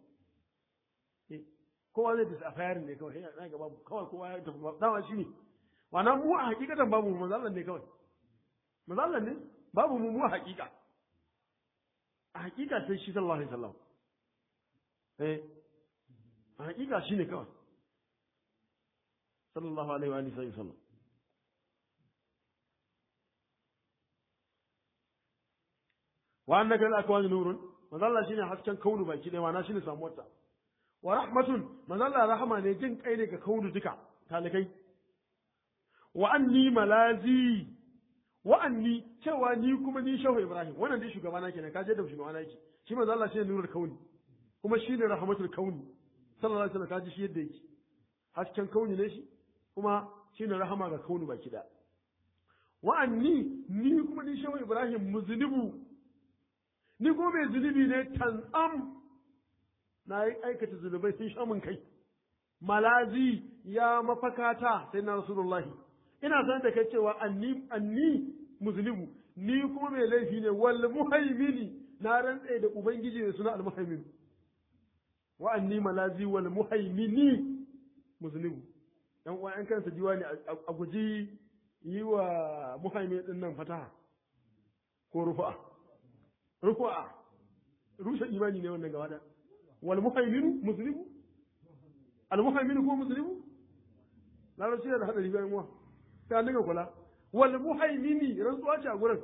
kowa zai tafi a fayarin ne kawai yana ga babu kawai kowa ya tafi dama shi ne wannan mu a hakikatan babu mu mazallan ne kawai mazallan ne babu mu mu a hakika a hakika sai shi sallallahu alaihi wasallam eh a hakika shine kawai sallallahu alaihi wa alihi wasallam wa annaka al-akwani nurun mazalla shine hasken kaunu baki dai ma'ana shine samuwarta wa rahmatun manzalla rahama ne jin kai ne ga kaunu duka talikai wa anni malazi wa anni cewa ni kuma ni shehu ibrahim wannan dai shugaba na kenan kaje da shugaba na yake shi manzo Allah shine nurul kauni kuma shine rahmatul kauni sallallahu alaihi wasallam kaji shi yadda yake hasken kauni ne shi kuma shine rahama ga kauni baki da wa anni ni kuma ni shehu ibrahim muznibu ni kuma mai zunubi ne tan'am na yi aikata zunubai sun sha min kai malazi ya mafakata sai na rasulullahi ina san da kai cewa anni anni muzlimu ni kuma mai laifi ne wal muhaimini na rantse da ubangiji da suna al muhaimin wa anni malazi wal muhaimini muzlimu dan uwa an kansa diwani a guji yi wa muhaimin din nan fataha ko rufa rufa rushe imani ne wannan gaba da والمهيمن مسلم المهيمن هو مسلم لا لا شيء هذا يبان مو كان نقول كلا والمهيمن رسوا شيء أقول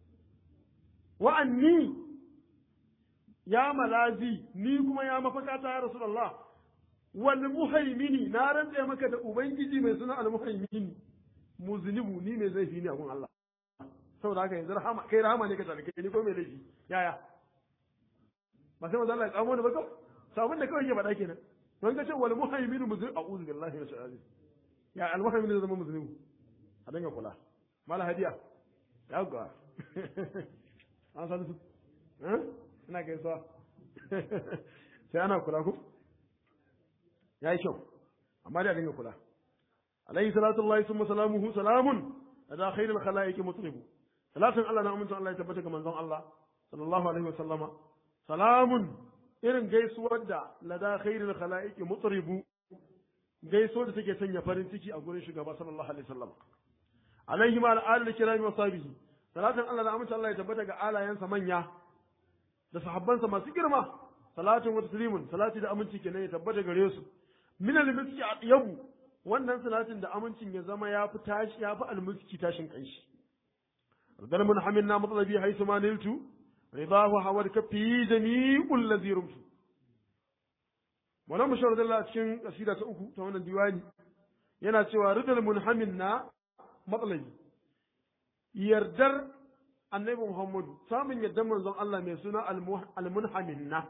وأني يا ملازي ni kuma ya mafakata ya Rasulullah wal muhaimini na rantse maka da ubangiji mai suna al muhaimini muznibu ni mai zaifi ne a gun Allah saboda haka yanzu rahama kai rahama ne ka tarike ni ko mai laifi yaya ba sai manzo Allah ya tsamo ni ba kawai sabon da kawai ke faɗa kenan don ka ce wal muhaiminu muslim a'udhu billahi minash shaitanir ya al muhaiminu zama muslimu a dinga kula mala hadiya ya ga an san su eh ina kai so sai ana kula ku yayi kyau amma da dinga kula alayhi salatu allahi summa salamuhu salamun ada khairul khalaiq mutribu salatin Allah na amincin Allah ya tabbata ga manzon Allah sallallahu alaihi wa sallama salamun irin gaisuwar da lada khairul khalaiqi mutribu gaisuwar da take sanya farin ciki a gurin shugaba sallallahu alaihi wa sallam alaihi ma al'adul kirami wa sahbihi salatin Allah da amincin Allah ya tabbata ga alayansa manya da sahabbansa masu girma salatin wa taslimun salati da aminci kenan ya tabbata gare su min al-miski atyabu wannan salatin da amincin ya zama ya fi tashi ya fi al-miski tashin kanshi dal mun hamilna matlabi haythu ma niltu ridahu hawad kafi jami'ul ladhi rumtu wannan mushawar da cikin kasida ta uku ta wannan diwani yana cewa ridal munhamilna matlabi yardar annabi Muhammadu samun yardar manzon Allah mai suna al-munhamilna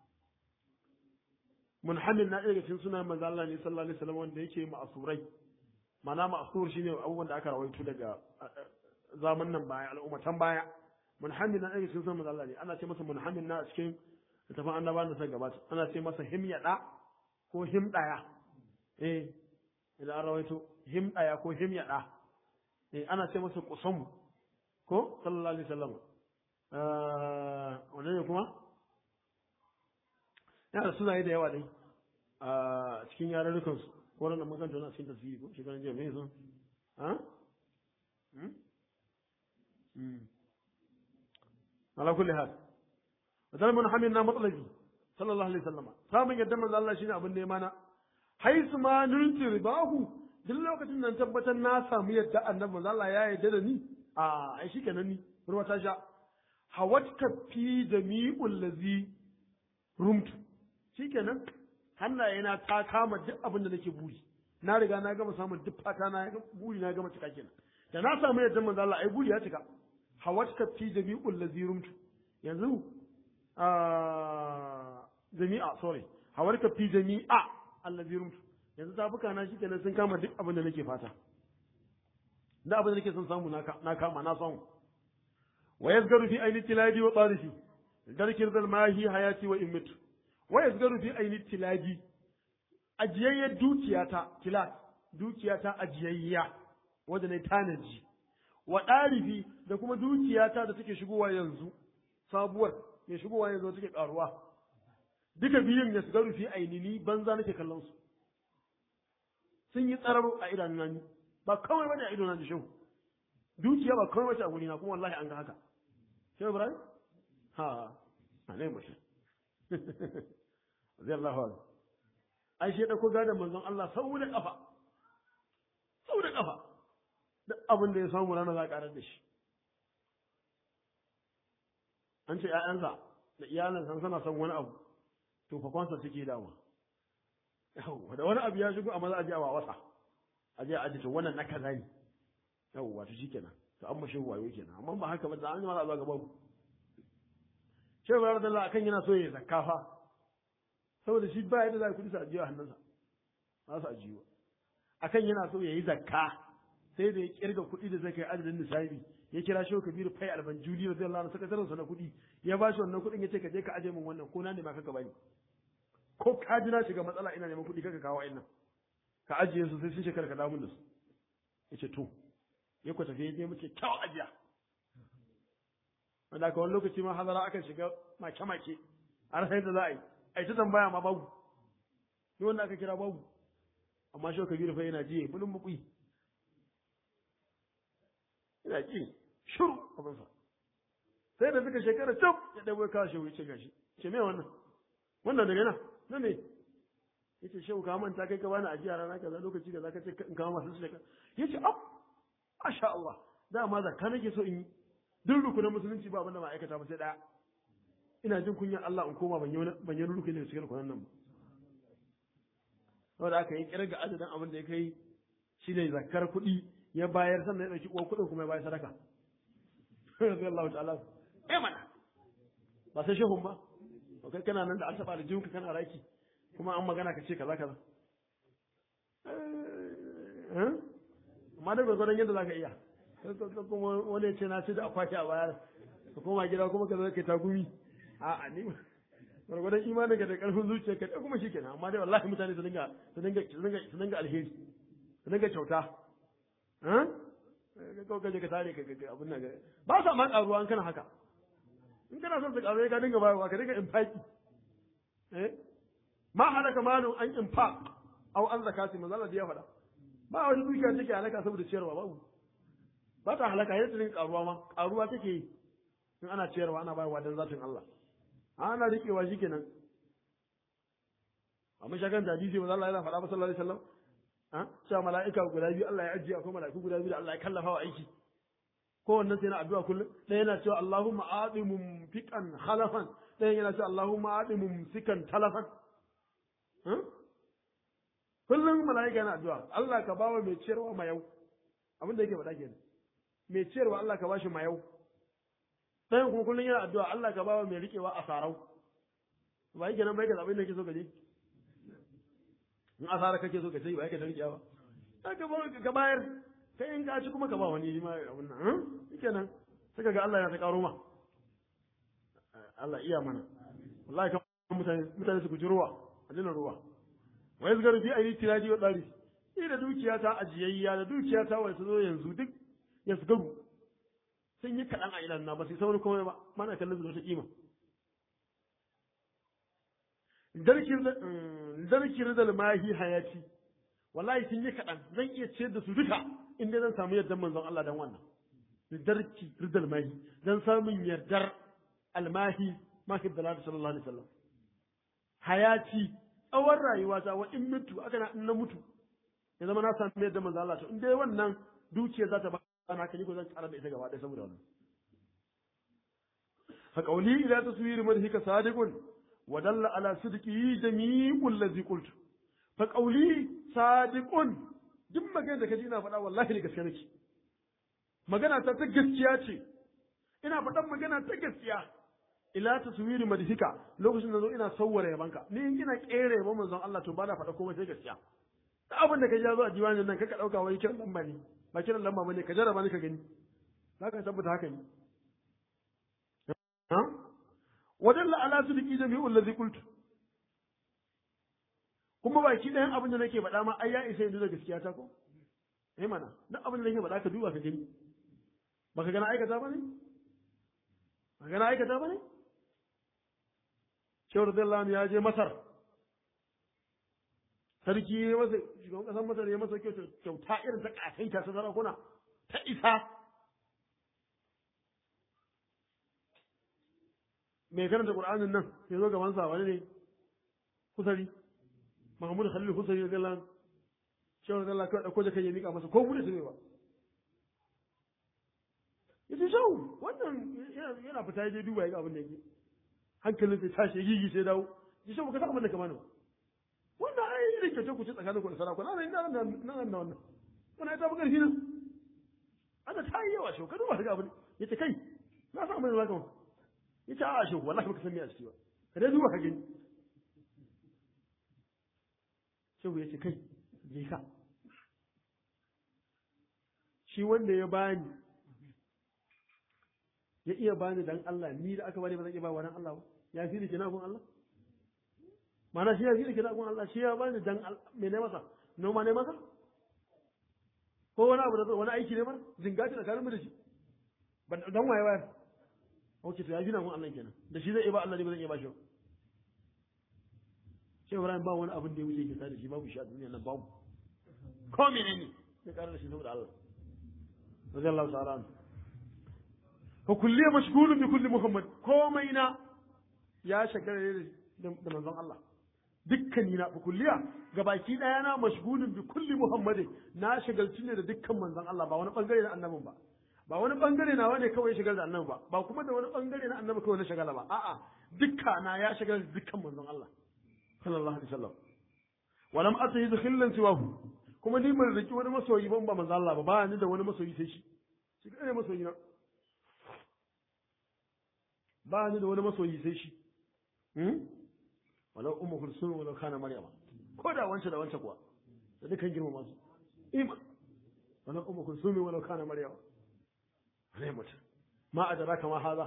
munhamin na ɗaya cikin sunan manzo Allah ne sallallahu alaihi wasallam wanda yake ma'asurai mana ma'asur shine abubuwan da aka rawaito daga zaman nan baya al'ummatan baya munhamin na ɗaya cikin sunan manzo Allah ne ana ce masa munhamin na cikin littafin annabawan da suka gabata ana ce masa himyada ko himdaya eh idan an rawaito himdaya ko himyada eh ana ce masa kusamu ko sallallahu alaihi wasallam eh wannan ne kuma yana da sunaye da yawa dai a cikin yarurrukan su ko nan mun kanta na cikin tasiri ko shekaran jiya me sun ha ala kulli hal wadal mun hamina matsalabi sallallahu alaihi wasallama samun yadda manzo Allah shine abin nema na haisu ma nulti ribahu duk lokacin nan tabbatar na samu yadda annabi manzo Allah ya yarda da ni a ai shikenan ni ruwa ta sha hawatka fi jami'ul ladhi rumtu shikenan hannayena ta kama duk abin da nake buri na riga na gama samun duk fata na buri na gama cika kenan da na samu yadda manzo Allah ai buri ya cika hawatka fi jami'ul ladhi rumtu yanzu jami'a sorry hawarka fi jami'a allazi rumtu yanzu tafuka na shi kenan sun kama duk abin da nake fata da abin da nake son samu na kama na samu wa yazgaru fi aini tiladi wa tarifi darkir zal mahi hayati wa immitu wa yazgaru fi aini tiladi ajiyayyar dukiyata tilat dukiyata ajiyayya wanda ne tanaji wa ɗarifi da kuma dukiyata da take shigowa yanzu sabuwar mai shigowa yanzu take karuwa duka biyun ya shiga rufi ainini banza nake kallon su sun yi tsararo a idanun ni ba kawai bane a idon da shehu dukiya ba kawai bace a gurina kuma wallahi an ga haka shehu ibrahim ha a ne mashi zai Allah wa ai shi da ko gadon manzon Allah sau da kafa sau da kafa duk abin da ya samu rana za a karar da shi an ce ‘ya'yansa da iyalansa suna son wani abu to fakwansa suke dama yawwa da wani abu ya shigo a maza a je a wasa a je a aji to wannan na kaza ne yawwa to shi kenan to an mashi wayo kenan amma ba haka ba da an yi mara zuwa gaba mu shehu ba da akan yana so ya zakka fa saboda shi ba yadda za ku sa ajiyo a hannunsa ba su ajiyo akan yana so ya yi zakka sai da ya kirga kuɗi da zai kai adadin nisabi ya kira shi kabiru fai alban juli da zai lana sakataren sa na kuɗi ya ba shi wannan kuɗin ya ce ka je ka aje min wannan ko na ne ma kaka bani ko ka ji na shiga matsala ina neman kuɗi kaka kawo nan ka ajiye su sai sun shekara ka damun da su ya ce to ya ku tafi ya je muke kyau ajiya wanda ka wani lokaci ma hazara akan shiga make-make a rasa yadda za a yi a yi ta tambaya ma babu ni wanda aka kira babu amma shi kabiru fai yana jiye bulun bukui ina ji shiru abinsa sai da suka shekara cap ya ɗabo ya kawo shehu ya ce gashi ce me wannan wannan daga nan na me ya ce shehu ka manta kai ka bani ajiya rana kaza lokaci kaza ka ce in kama masu shekara ya ce ab masha Allah dama zakka nake so in yi duk rukunin musulunci ba abinda ma'aikata ba sai ɗaya ina jin kunyar Allah in koma ban yi ban yi rukunin da cikin rukunin nan ba saboda aka yi kirga adadin abin da ya kai shi ne zakkar kuɗi ya bayar sannan ya ɗauki uwar kuɗin kuma ya bayar sadaka rabbi Allah ta'ala eh mana ba sai shehun ba to kai kana nan da an taɓa da jinka kana raki kuma an magana ka ce kaza kaza amma da gwagwaron yadda za ka iya kuma wani ya ce na ce da akwati a bayar ka koma gida kuma ka zo ka ta gumi a'a ni gwargwadon imanin ka da karfin zuciya ka kuma shi kenan amma dai wallahi mutane su dinga su dinga su dinga su dinga alheri su dinga kyauta kawai kaje ka tare ka abin nan ba sa ma karuwa an kana haka in kana son su karuwa ka dinga bayarwa ka dinga infaki eh ma halaka malun an infaq aw an zakati manzo Allah ya faɗa ba wani dukiya take halaka saboda ciyarwa babu ba ta halaka yadda dinga karuwa ma karuwa take yi in ana ciyarwa ana bayarwa dan zatin Allah ana rikewa shikenan amma shagan da hadisi manzo Allah yana faɗa ba sallallahu alaihi wasallam ha cewa mala'ika guda biyu Allah ya ajiye akwai mala'iku guda biyu da Allah ya kallafa wa aiki kowannen sai na addu'a kullum ɗaya yana cewa Allahumma aati mumfiqan khalafan ɗaya yana cewa Allahumma aati mumsikan talafan kullum mala'ika yana addu'a Allah ka bawa mai ciyarwa mayau abin da yake faɗa kenan mai ciyarwa Allah ka bashi mayau ɗayan kuma kullum yana addu'a Allah ka bawa mai riƙewa a sarau ba yake nan bai ka zaɓi da ke so ka je in asara kake so ka ce ba yake da riƙewa ka ba ka bayar kai in ka ci kuma ka ba wani ma abin nan shike nan suka ga Allah ya ta karo ma Allah iya mana wallahi kan mutane mutane su guji ruwa a dina ruwa wa yazgaru fi ayi tiraji wa dari ni da dukiya ta ajiyayya da dukiya ta wai su zo yanzu duk ya su garu sun yi kaɗan a idan na ba sai saurin komai ba mana kallon su da wata kima darkin da mahi hayati wallahi sun yi kaɗan zan iya ciyar da su duka in dai zan samu yardar manzon Allah dan wannan darki ridal mahi dan samun yardar almahi mahi dalal sallallahu alaihi wasallam hayati tsawon rayuwa ta wa in mutu aka na in na mutu ya zama na samu yardar manzon Allah to in dai wannan dukiya za ta ba na kani ko zan tsara da ita gaba ɗaya saboda wannan fa qawli ila taswir madhika sadiqun ودل على صدقه جميع الذي قلت فقولي صادق duk magana da kaji ina faɗa wallahi ne gaskiya nake magana ta ta gaskiya ce ina faɗan magana ta gaskiya ila taswiri madhika lokacin da zo ina sawwara yabanka ni in ina kere yaban manzon Allah to ba na faɗa komai sai gaskiya da abin da kaji ya zo a diwanin nan kaka dauka wai kiran lamba ne ba kiran lamba bane ka jarraba ni ka gani zaka tabbata haka ne ha wadalla ala sidiki jami'ul ladhi qultu kuma baki ɗayan abin da nake faɗa ma ai ya isa yanzu da gaskiya ta ko eh mana duk abin da nake faɗa ka duba ka gani baka gana aikata ba ne baka gana aikata ba ne Shehu radiyallahu ya je Masar sarki ya masa shugaban ƙasar Masar ya masa kyauta irin ta ƙasaita ta sarakuna ta isa mai karanta Qur'anin nan ya zo gaban sa wani ne kusari Muhammadu Khalil Husari da Allah shehu da Allah kawai dauko da kai ya mika masa ko bude su ne ba yace shau wannan yana fita ya duba ya ga abin da yake hankalin sai tashi gigi sai dawo ya shau ka san abin da kamar wannan ai irin kyauce ku ci tsakanin ku da sarakuna nan nan nan nan wannan wannan ta bugar nan ana ta yi yawa shau ka duba ga abin yace kai na san abin da zaka ya ce a shi wallahi baka san me a ciki ba ka dai duba ka gani shehu ya ce kai je ka shi wanda ya bani ya iya bani dan Allah ni da aka bani ba zan iya ba wa dan Allah ba ya fi da kina gun Allah mana shi ya fi da kina gun Allah shi ya bani dan me ne masa noma ne masa ko wani abu da wani aiki ne masa zingaci da karin mu da shi dan waye wayar ok to ya gina mun Allah kenan da shi zai iya ba Allah ne ba zan iya ba shi ba sai Ibrahim ba wani abin da ya wuce ke da shi babu shi a duniya nan babu ko menene ya ƙara da shi saboda Allah radiyallahu ta'ala anhu fa kulliya mashghulun bi kulli muhammad komai na ya shagara da manzon Allah dukkani na fa kulliya gabaki daya na mashghulun bi kulli muhammadin na shagalci ne da dukkan manzon Allah ba wani bangare na annabin ba ba wani bangare na wane kawai shigar da annabi ba ba kuma da wani bangare na annabi kawai na shagala ba a'a dukka na ya shigar da dukkan manzon Allah sallallahu alaihi wasallam walam atahi khillan siwahu kuma ni ban riki wani masoyi ban ba manzon Allah ba ba ni da wani masoyi sai shi shi kai masoyi na ba ni da wani masoyi sai shi hmm walau ummu kulsum walau kana maryama ko da wance da wance kuwa da dukkan girmama su iman walau ummu kulsum walau kana maryama zai mutu ma a jara kama haza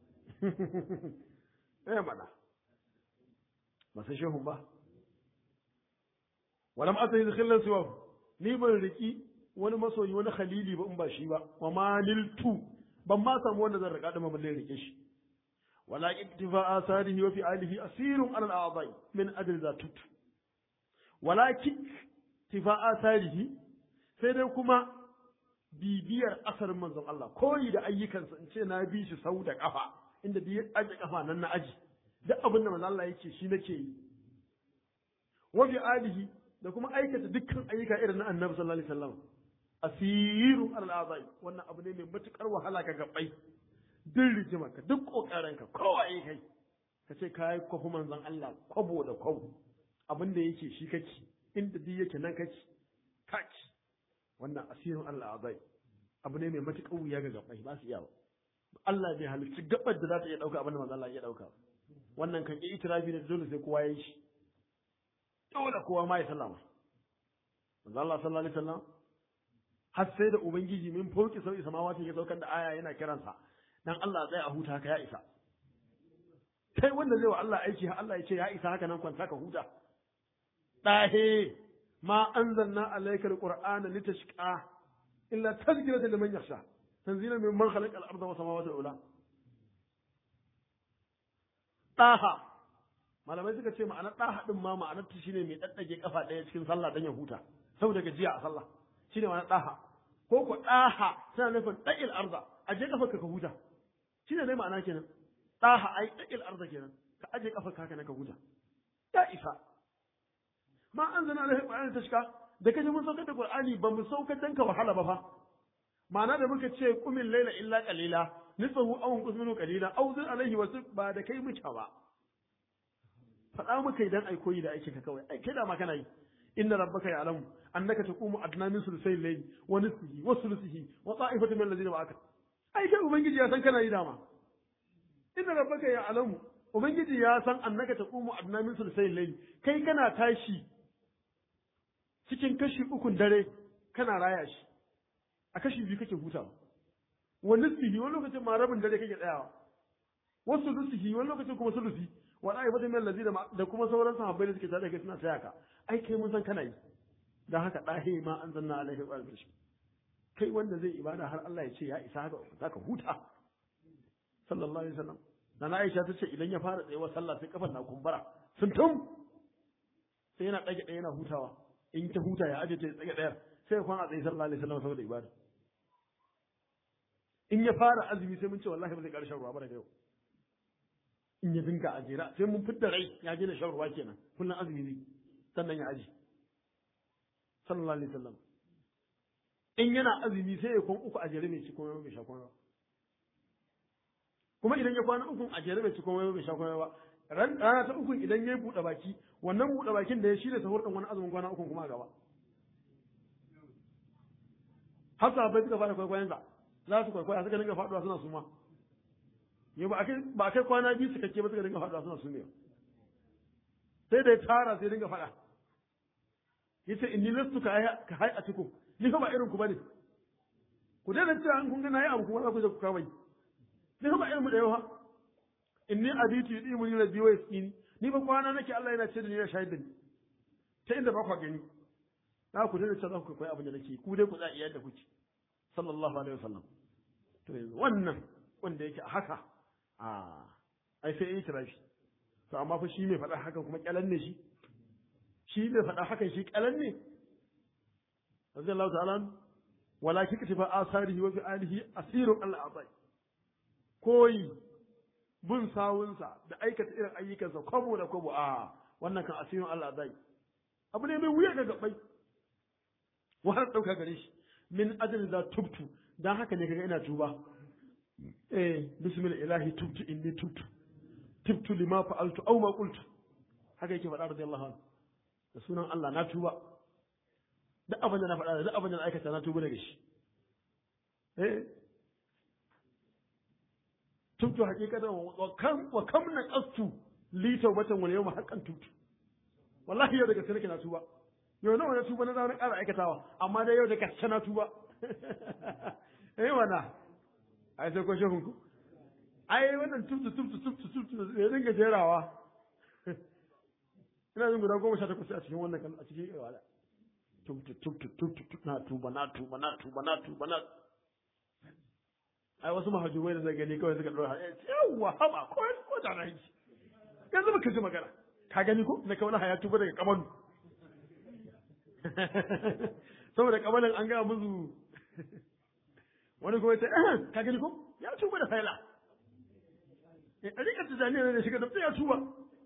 eh mana ba sai shehun ba walam asa yi khillan siwa ni ban riki wani masoyi wani khalili ba in ba shi ba wa ma niltu ban ma samu wanda zan rika dama balle rike shi wala iktifa asarihi wa fi alihi asirun ala al-a'dai min ajli zatut wala iktifa asarihi sai dai kuma bibiyar asarin manzon Allah koyi da ayyukansa in ce na bi shi sau da kafa inda bi aje kafa nan na aji duk abin da manzon Allah yake shi nake yi wa fi alihi da kuma aikata dukkan ayyuka irin na annabi sallallahu alaihi wasallam asirun alal azai wannan abu ne mai matukar wahala ga gabbai duk rijimarka duk kokarinka kowa yi kai ka ce ka yi kwafi manzon Allah kwabo da kwabo abin da yake shi kake inda duk yake nan kake kaki wannan asirin Allah azai abu ne mai matukar wuya ga gabbai ba su iya ba Allah bai halicci gabar da za ta iya dauka abin da manzon Allah ya dauka wannan kan yi itirafi da dole sai kowa ya yi shi dole kowa ma ya sallama manzo Allah sallallahu alaihi wasallam har sai da ubangiji min fauki sauki samawati ya saukar da aya yana kiransa dan Allah tsaya a huta haka ya isa kai wanda zai wa Allah aiki har Allah ya ce ya isa haka nan kwanta ka huta dahe ma anzalna alayka alqur'ana litashqa illa tadhkiratan liman yakhsha tanzilan mimman khalaqa al-ardha was samawati al-ula daha malamai suka ce ma'anar daha din ma ma'anar ta shine mai daddage kafa daya cikin sallah dan ya huta saboda gajiya a sallah shine ma'anar daha ko ko daha tana nufin da'il arda aje kafa ka huta shine dai ma'ana kenan daha ai da'il arda kenan ka aje kafa ka ka huta ya isa ma anzalna alaihi qur'ana tashka da kaje mun saukar da qur'ani ba mu saukar dan ka wahala ba fa ma'ana da muka ce qumil layla illa qalila nisfahu aw unqus minhu qalila aw zid alaihi wasu ba da kai muke ba faɗa muka idan ai koyi da aikin ka kawai ai kai da ma kana yi inna rabbaka ya'lamu annaka taqumu adna min sulusayil layli wa nisfihi wa sulusihi wa ta'ifatu min alladhina ma'aka ai kai ubangiji ya san kana yi dama inna rabbaka ya'lamu ubangiji ya san annaka taqumu adna min sulusayil layli kai kana tashi cikin kashi ukun dare kana raya shi a kashi biyu kake hutawa wa nisfihi wani lokacin ma rabin dare kake tsayawa wa sulusihi wani lokacin kuma sulusi wa ta'ifatu min alladhina da kuma sauran sahabbai da suke tare da kai suna taya ka ai kai mun san kana yi dan haka dahe ma an zanna alaihi wa sallam kai wanda zai ibada har Allah ya ce ya isa haka zaka huta sallallahu alaihi wasallam dan Aisha ta ce idan ya fara tsayewa sallah sai kafan na kumbura sun tum sai yana dage ɗaya yana hutawa in ta huta ya aje ta tsage ɗayar sai ya kwana tsaye sallallahu alaihi wasallam saboda ibada in ya fara azumi sai mun ce wallahi ba zai ƙarshen ruwa ba daga yau in ya dinga a jera sai mun fitta rai ya je na shan ruwa kenan kullum azumi ne sannan ya aji sallallahu alaihi wasallam in yana azumi sai ya kwan uku a jere mai ci komai bai sha komai ba kuma idan ya kwana uku a jere bai ci komai bai sha komai ba ran rana ta uku idan ya buɗe baki wannan buɗe bakin da ya shirya sahur din wani azumin kwana uku kuma a gaba har sahabbai suka fara kwaikwayon sa za su kwaikwaya suka dinga faɗuwa suna suma yau ba a kai kwana biyu su kake ba suka dinga faɗa suna sumewa sai da ya tara sai dinga faɗa yace inni lastu ka ka hai a ciku ni fa ba irin ku bane ku daina cewa an kun ga nayi abu kuma za ku je ku kawai ni fa ba irin mu da yawa inni abitu yudimu ni rabbi wa yaskini ni ba kwana nake Allah yana ce da ni ya shahid da ni ta inda ba ku gani za ku daina cewa za ku koyi abin da nake ku dai ku za iya da kuke sallallahu alaihi wasallam to yanzu wannan wanda yake a haka a ai sai yi tirafi to amma fa shi mai faɗa hakan kuma kyalan ne shi shi mai faɗa hakan shi kyalan ne radiyallahu ta'ala wala kika tafa asarihi wa fi alihi asirun Allah azai koyi bin sawunsa da aikata irin ayyukansa kwabo da kwabo a wannan kan asirun Allah azai abu ne mai wuya ga gabai wahar ɗauka gare shi min ajal za tubtu dan haka ne kaga ina tuba eh bismillah ilahi tubtu inni tubtu tubtu lima fa'altu aw ma qultu haka yake faɗa radiyallahu anhu da sunan Allah na tuba duk abin da na faɗa duk abin da na aikata na tuba daga shi eh tubtu haqiqatan wa kam wa kam na qastu li tawbatan wal yawma haqqan tubtu wallahi yau daga sai nake na tuba yau nawa na tuba na zama na ƙara aikatawa amma dai yau da gaske na tuba eh wana ai sai ko shehun ku ai wannan tubtu tubtu tubtu tubtu ya dinga jerawa ina jin guda goma sha takwas a cikin wannan a cikin wala tubtu tubtu tubtu na tuba na tuba na tuba na tuba na ai wasu mahajjubai da zai gani kawai suka dora yawa haba ko ko da nan yanzu baka ji magana ka gani ko na kawai haya tuba daga kamalu saboda kamalin an ga musu wani kuma ya ce ka gani ko ya tuba da faila a rika tijaniya ne shiga da ya tuba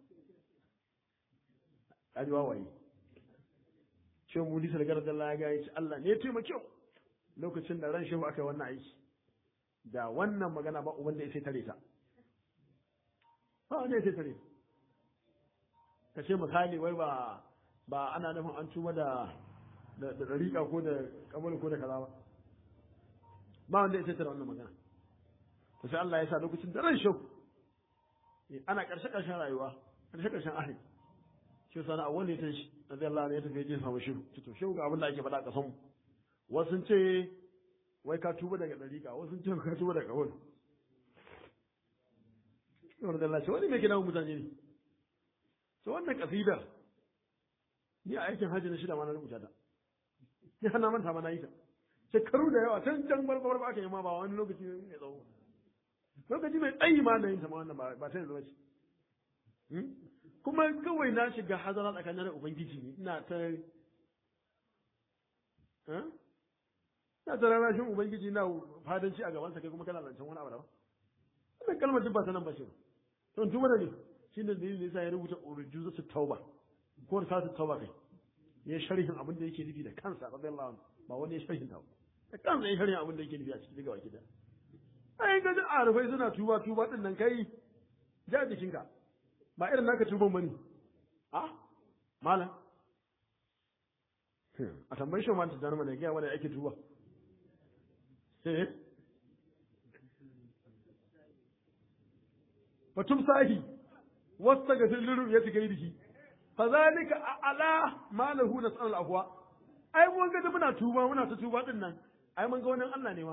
a ji wawaye shi mu lisa da garar Allah ya ga ya ce Allah ne ya taimake lokacin da ran shehu aka yi wannan aiki da wannan magana ba uban da ya sai tare ta ba wanda ya sai tare ka ce misali wai ba ba ana nufin an tuba da da dariƙa ko da kamar ko da kaza ba ba wanda ya sai tare wannan magana to sai Allah ya sa lokacin da ran shehu ana ƙarshe ƙarshen rayuwa ƙarshe ƙarshen ahli shi sana a wanda ya tashi da Allah ne ya tafi ya samu shiru to shehu ga abin da ake faɗa a ƙasan mu wasu ce wai ka tuba daga ɗariƙa wasu ce ka tuba daga wani yawar da Allah ce wani mai gina mutane ne to wannan ƙasidar ni a aikin hajji na shida ma na rubuta ta ni hana manta ma na yi ta shekaru da yawa can can barbar ba aka yi ma ba wani lokaci mai tsawo lokaci mai tsayi ma da yin ta ma wannan ba ta yanzu ba ce kuma kawai na shiga hazara tsakanin da ubangiji ne ina ta na ta rarrashin ubangiji na fadanci a gabansa kai kuma kana zancen wani abu da ba wannan kalmar duk ba ta nan ba ce ba to tuma da ne shi ne dalilin yasa ya rubuta urjuza su tauba ko ta su tauba kai ya sharhin abin da yake nufi da kansa radiyallahu anhu ba wani ya sharhin ta ba da kansa ya sharhin abin da yake nufi a cikin daga wakida ai ga da arufai suna tuba tuba din nan kai ja jikinka ba irin naka tuban bane a malam a tambayi shi manta jarma da gaya wanda ake tuba fatum sahi wasta ga sirrin ya shiga yi fa zalika ala ma lahu nasal afwa ai mun ga muna tuba muna ta tuba din nan ai mun ga wannan Allah ne ma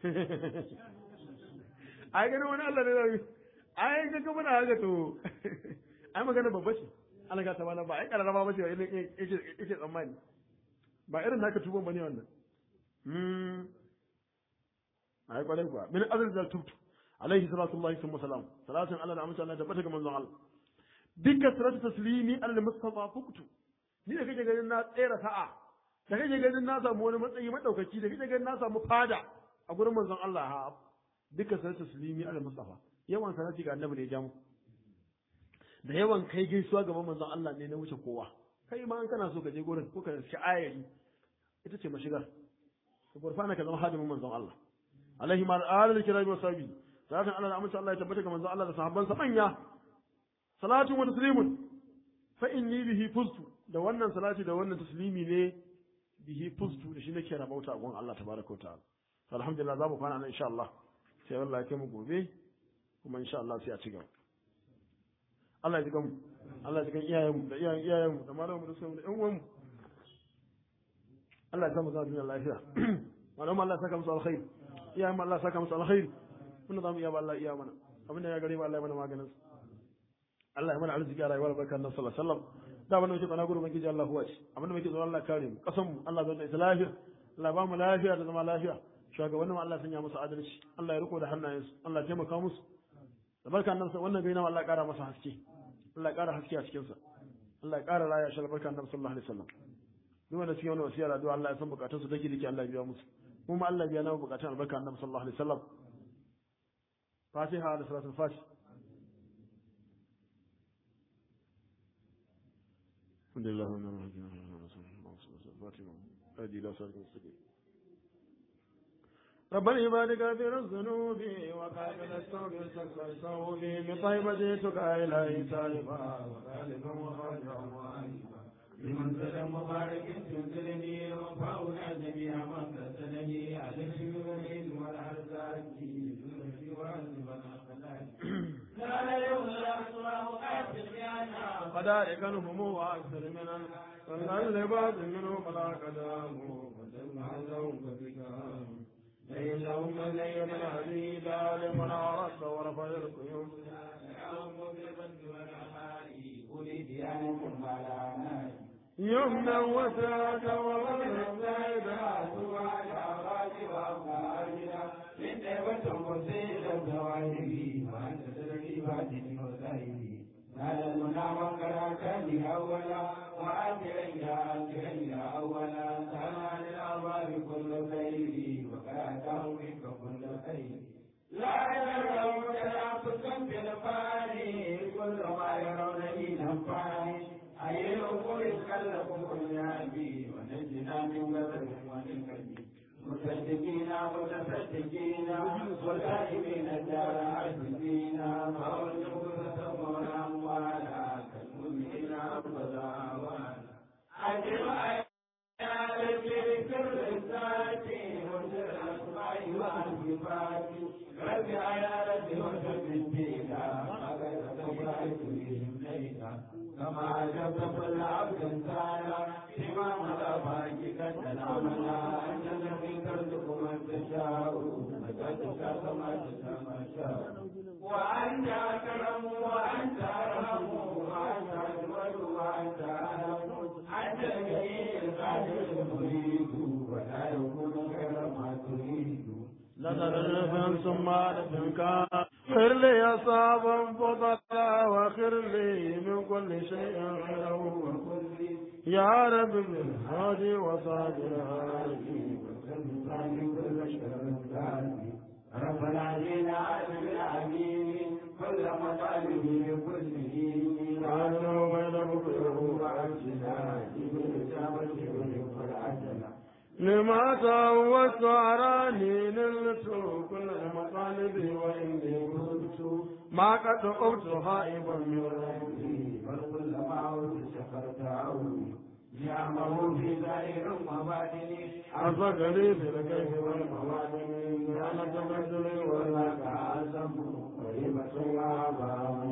ai ga wani Allah ne ai ga muna haka to ai magana babba ce Allah ga ta bana ba ai kararraba ba ce yake yake tsammani ba irin naka tuban bane wannan hmm ai kwarai kuwa min azal zal tubtu alaihi salatu wallahi thumma salam salatun ala da amince Allah tabbata ga manzon Allah dukkan salatu taslimi ala mustafa fuktu ni da kake ganin na tsera sa'a da kake ganin na samu wani matsayi madaukaki da kake ganin na samu fada a gurin manzon Allah ha dukkan salatu taslimi ala mustafa yawan salati ga annabi ne ya jamu da yawan kai gaisuwa gaban manzon Allah ne na wuce kowa kai ma an kana so ka je gurin ko ka ci ayari ita ce mashigar ka gurfana ka zama hadimin manzon Allah alaihi ma alal kirami wa sabi salatin Allah da amince Allah ya tabbata ga manzon Allah da sahabban sa manya salatun wa taslimun fa inni bihi fustu da wannan salati da wannan taslimi ne bihi fustu da shi nake rabauta a gun Allah tabaraka wa ta'ala alhamdulillah za mu kwana nan insha Allah sai Allah ya kai mu gobe kuma insha Allah sai a ci gaba Allah ya ji mu Allah ya ji kan iyayenmu da iyayen iyayenmu da malamu da sauran da ƴan uwanmu Allah ya samu zama duniya lafiya malamu Allah ya saka musu alkhairi iyayen Allah ya saka musu alkhairi mun zamu iya ba Allah iya mana abinda ya gare mu Allah ya mana maganin Allah ya mana arziki a rayuwar barkar nan sallallahu alaihi wasallam da wannan muke tsana gurbin gidi Allah huwa ce abinda muke tsoron Allah kare mu kasan mu Allah zai da lafiya Allah ba mu lafiya da zama lafiya shugabannin Allah sanya musu adalci Allah ya riko da hannayensu Allah ya taimaka musu da barkan nan wannan gaina Allah ya kara masa haske Allah ya kara haske a cikin sa Allah ya kara raya shi barkan nan sallallahu alaihi wasallam duk wanda suke wani wasiyar addu'a Allah ya san bukatun su dake dake Allah ya biya musu mu ma Allah ya biya na bukatun albarka annabi sallallahu alaihi wasallam Fatiha da salatul Fatih الحمد لله رب العالمين هدي لا صراط المستقيم رب العباد كافر الذنوب وقابل التوب استغفر الصوب بطيبة جئتك إلهي تائبا وذلك مخرجا وعيبا بمنزل مبارك تنزلني وفاؤنا جميع من تسلني على الشيوخ والأرزاق لا يوم الأسواق أسر يانا فذلك الهموم وأكثر من فالنزل بعض منه فلا قدام وسمع لهم بكام ليس هم ليل الهديدا لمن عرفت ورفع القيوم يوم بالبند والعمال أولي ديانكم على نار يمنا وساك وغير زايدا هذا المنام كان أولا وآخرا يا آخرا يا أولا سنا للأرباب كل خير وكاته منك كل خير لا يرون تنافسا في الفاني كل ما يرون لي نفاني أي الأمور كلكم كل أبي ونجنا من غدر ومن كبير مصدقين متصدقين والآئمين الدار عاجزين فأرجو فتمر أموالا كالمؤمنين أبدا أجر آيات في سر الذات وسر الأسماء والصفات رب آيات وسر الدين غير تبرئ بهم ليلا كما عجبت كل عبد سالا إمام الأفاق قد تنامنا أنت الذي ترزق من تشاء متى تشاء كما تشاء ما شاء وأنت أكرم وأنت أرحم وأنت أجود وأنت أعلم أنت الجليل القادر المريد ولا يكون غير ما تريد لدرب ثم لفنك خير لي أصابا فضلا وخير لي من كل شيء خيره وكل يا رب بالهادي وصادر رب العالمين عالم العالمين كل مطالبه كله عنه بين بكره وعجزنا بالإجابة والعجلة لما تعودت أراني نلت كل المطالب وإني كنت ما قد قمت خائبا من ربي فالكل ما عود سخرت عوني نعمه في ظاهر وباطن أصدقني في الكيف والموادن أنا تبدل ولا أعظم قريبة وعبا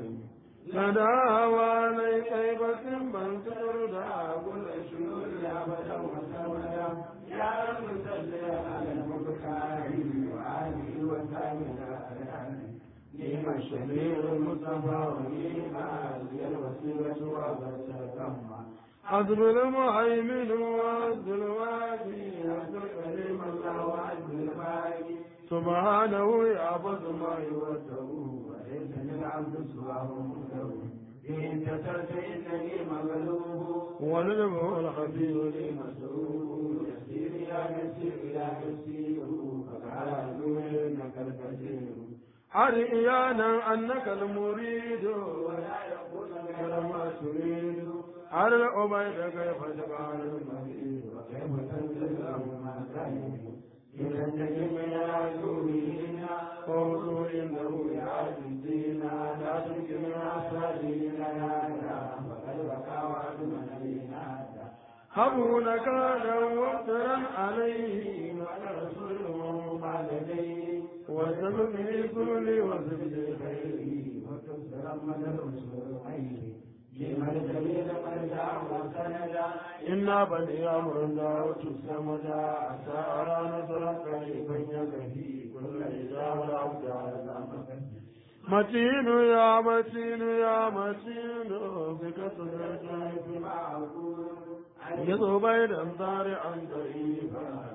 لدى طيبة بل تردى كل شنور أبدا وسودا يا رب صل على المختار وآله وسلم نعم الشفيع المصطفى ونعم الوسيلة وبسطهما حسب المهيمن وعبد الوادي عبد الكريم الله وعز الباقي سبحانه يعبد ما يوده وليس للعبد سواه مهده إن كسرت إنني مغلوب وللمه الخبير لي مسؤول يسير يا يسير يا يسير فقالوا إنك الكثير أرئيانا أنك المريد ولا يقول غير ما تريد على العبيد كيف تفعل المريد وكيف تنزل ما كان إذا النجم يعزوه قولوا إنه يعزينا لا تمكن أصالينا وقد وقع وعد مدينة هبوا نكالا وافترا عليه وعلى رسوله ما لديه وسبب لي وزبد خيري وتكثر من الرسل خيري لمن السبيل مرجع وسندا إنا بني أمر دعوت السمدا عسى أرى نصرا قريبا يكفي كل إجابة العبد على متين يا متين يا متين بك صدرت في معقول يضو بين ضارعا ضعيفا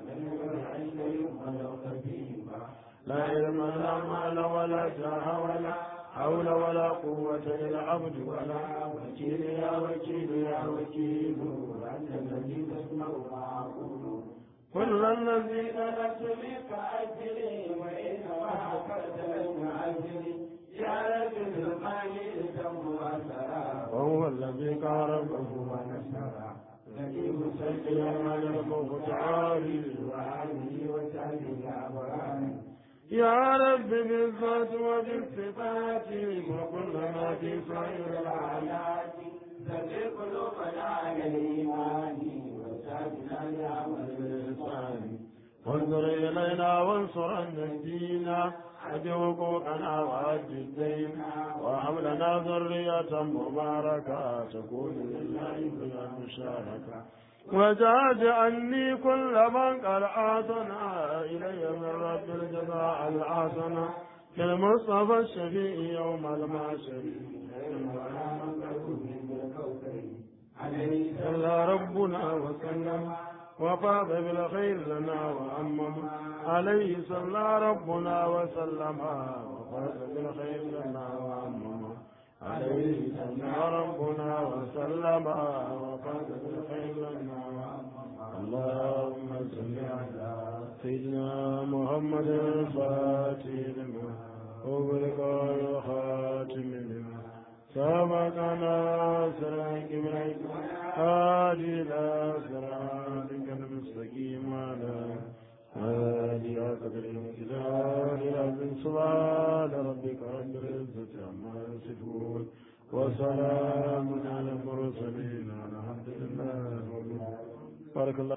لا علم لا مال ولا جاه ولا حول ولا قوة للعبد ولا وكيل يا وكيل يا وكيل أنت الذي تسمع ما أقول كل الذي طلبت منك أجري وإنما حفظت لك أجري يا رب المال تم أسرى وهو الذي كرمه ونسرى الذي مسجلا على المختار وآله وسهله أبرار يا رب بالذات وبالصفات وكل ما في سائر الآيات ذكر قلوبنا على الإيمان وسادنا لعمل الإحسان وانظر إلينا وانصر الدين أد حقوقنا وأد الدين وهب لنا ذرية مباركة تكون لله بلا مشاركة وزاد عني كل من قد آتنا إلي من رب الجزاء الحسنة للمصطفى الشفيع يوم المعشر عليه ربنا وسلم وفاض بالخير لنا وأمم عليه صلى ربنا وسلم وفاض بالخير لنا وأمم عليه صلى ربنا وسلم وفاض بالخير لنا وأمم اللهم صل على سيدنا محمد الفاتح لما أغلق الخاتم لما سبقنا سرعك برعك هادي إلى صراطك المستقيم على هادي قدر الكتاب العظيم سبحان ربك رب العزة عما يصفون وسلام على المرسلين الحمد لله رب العالمين بارك الله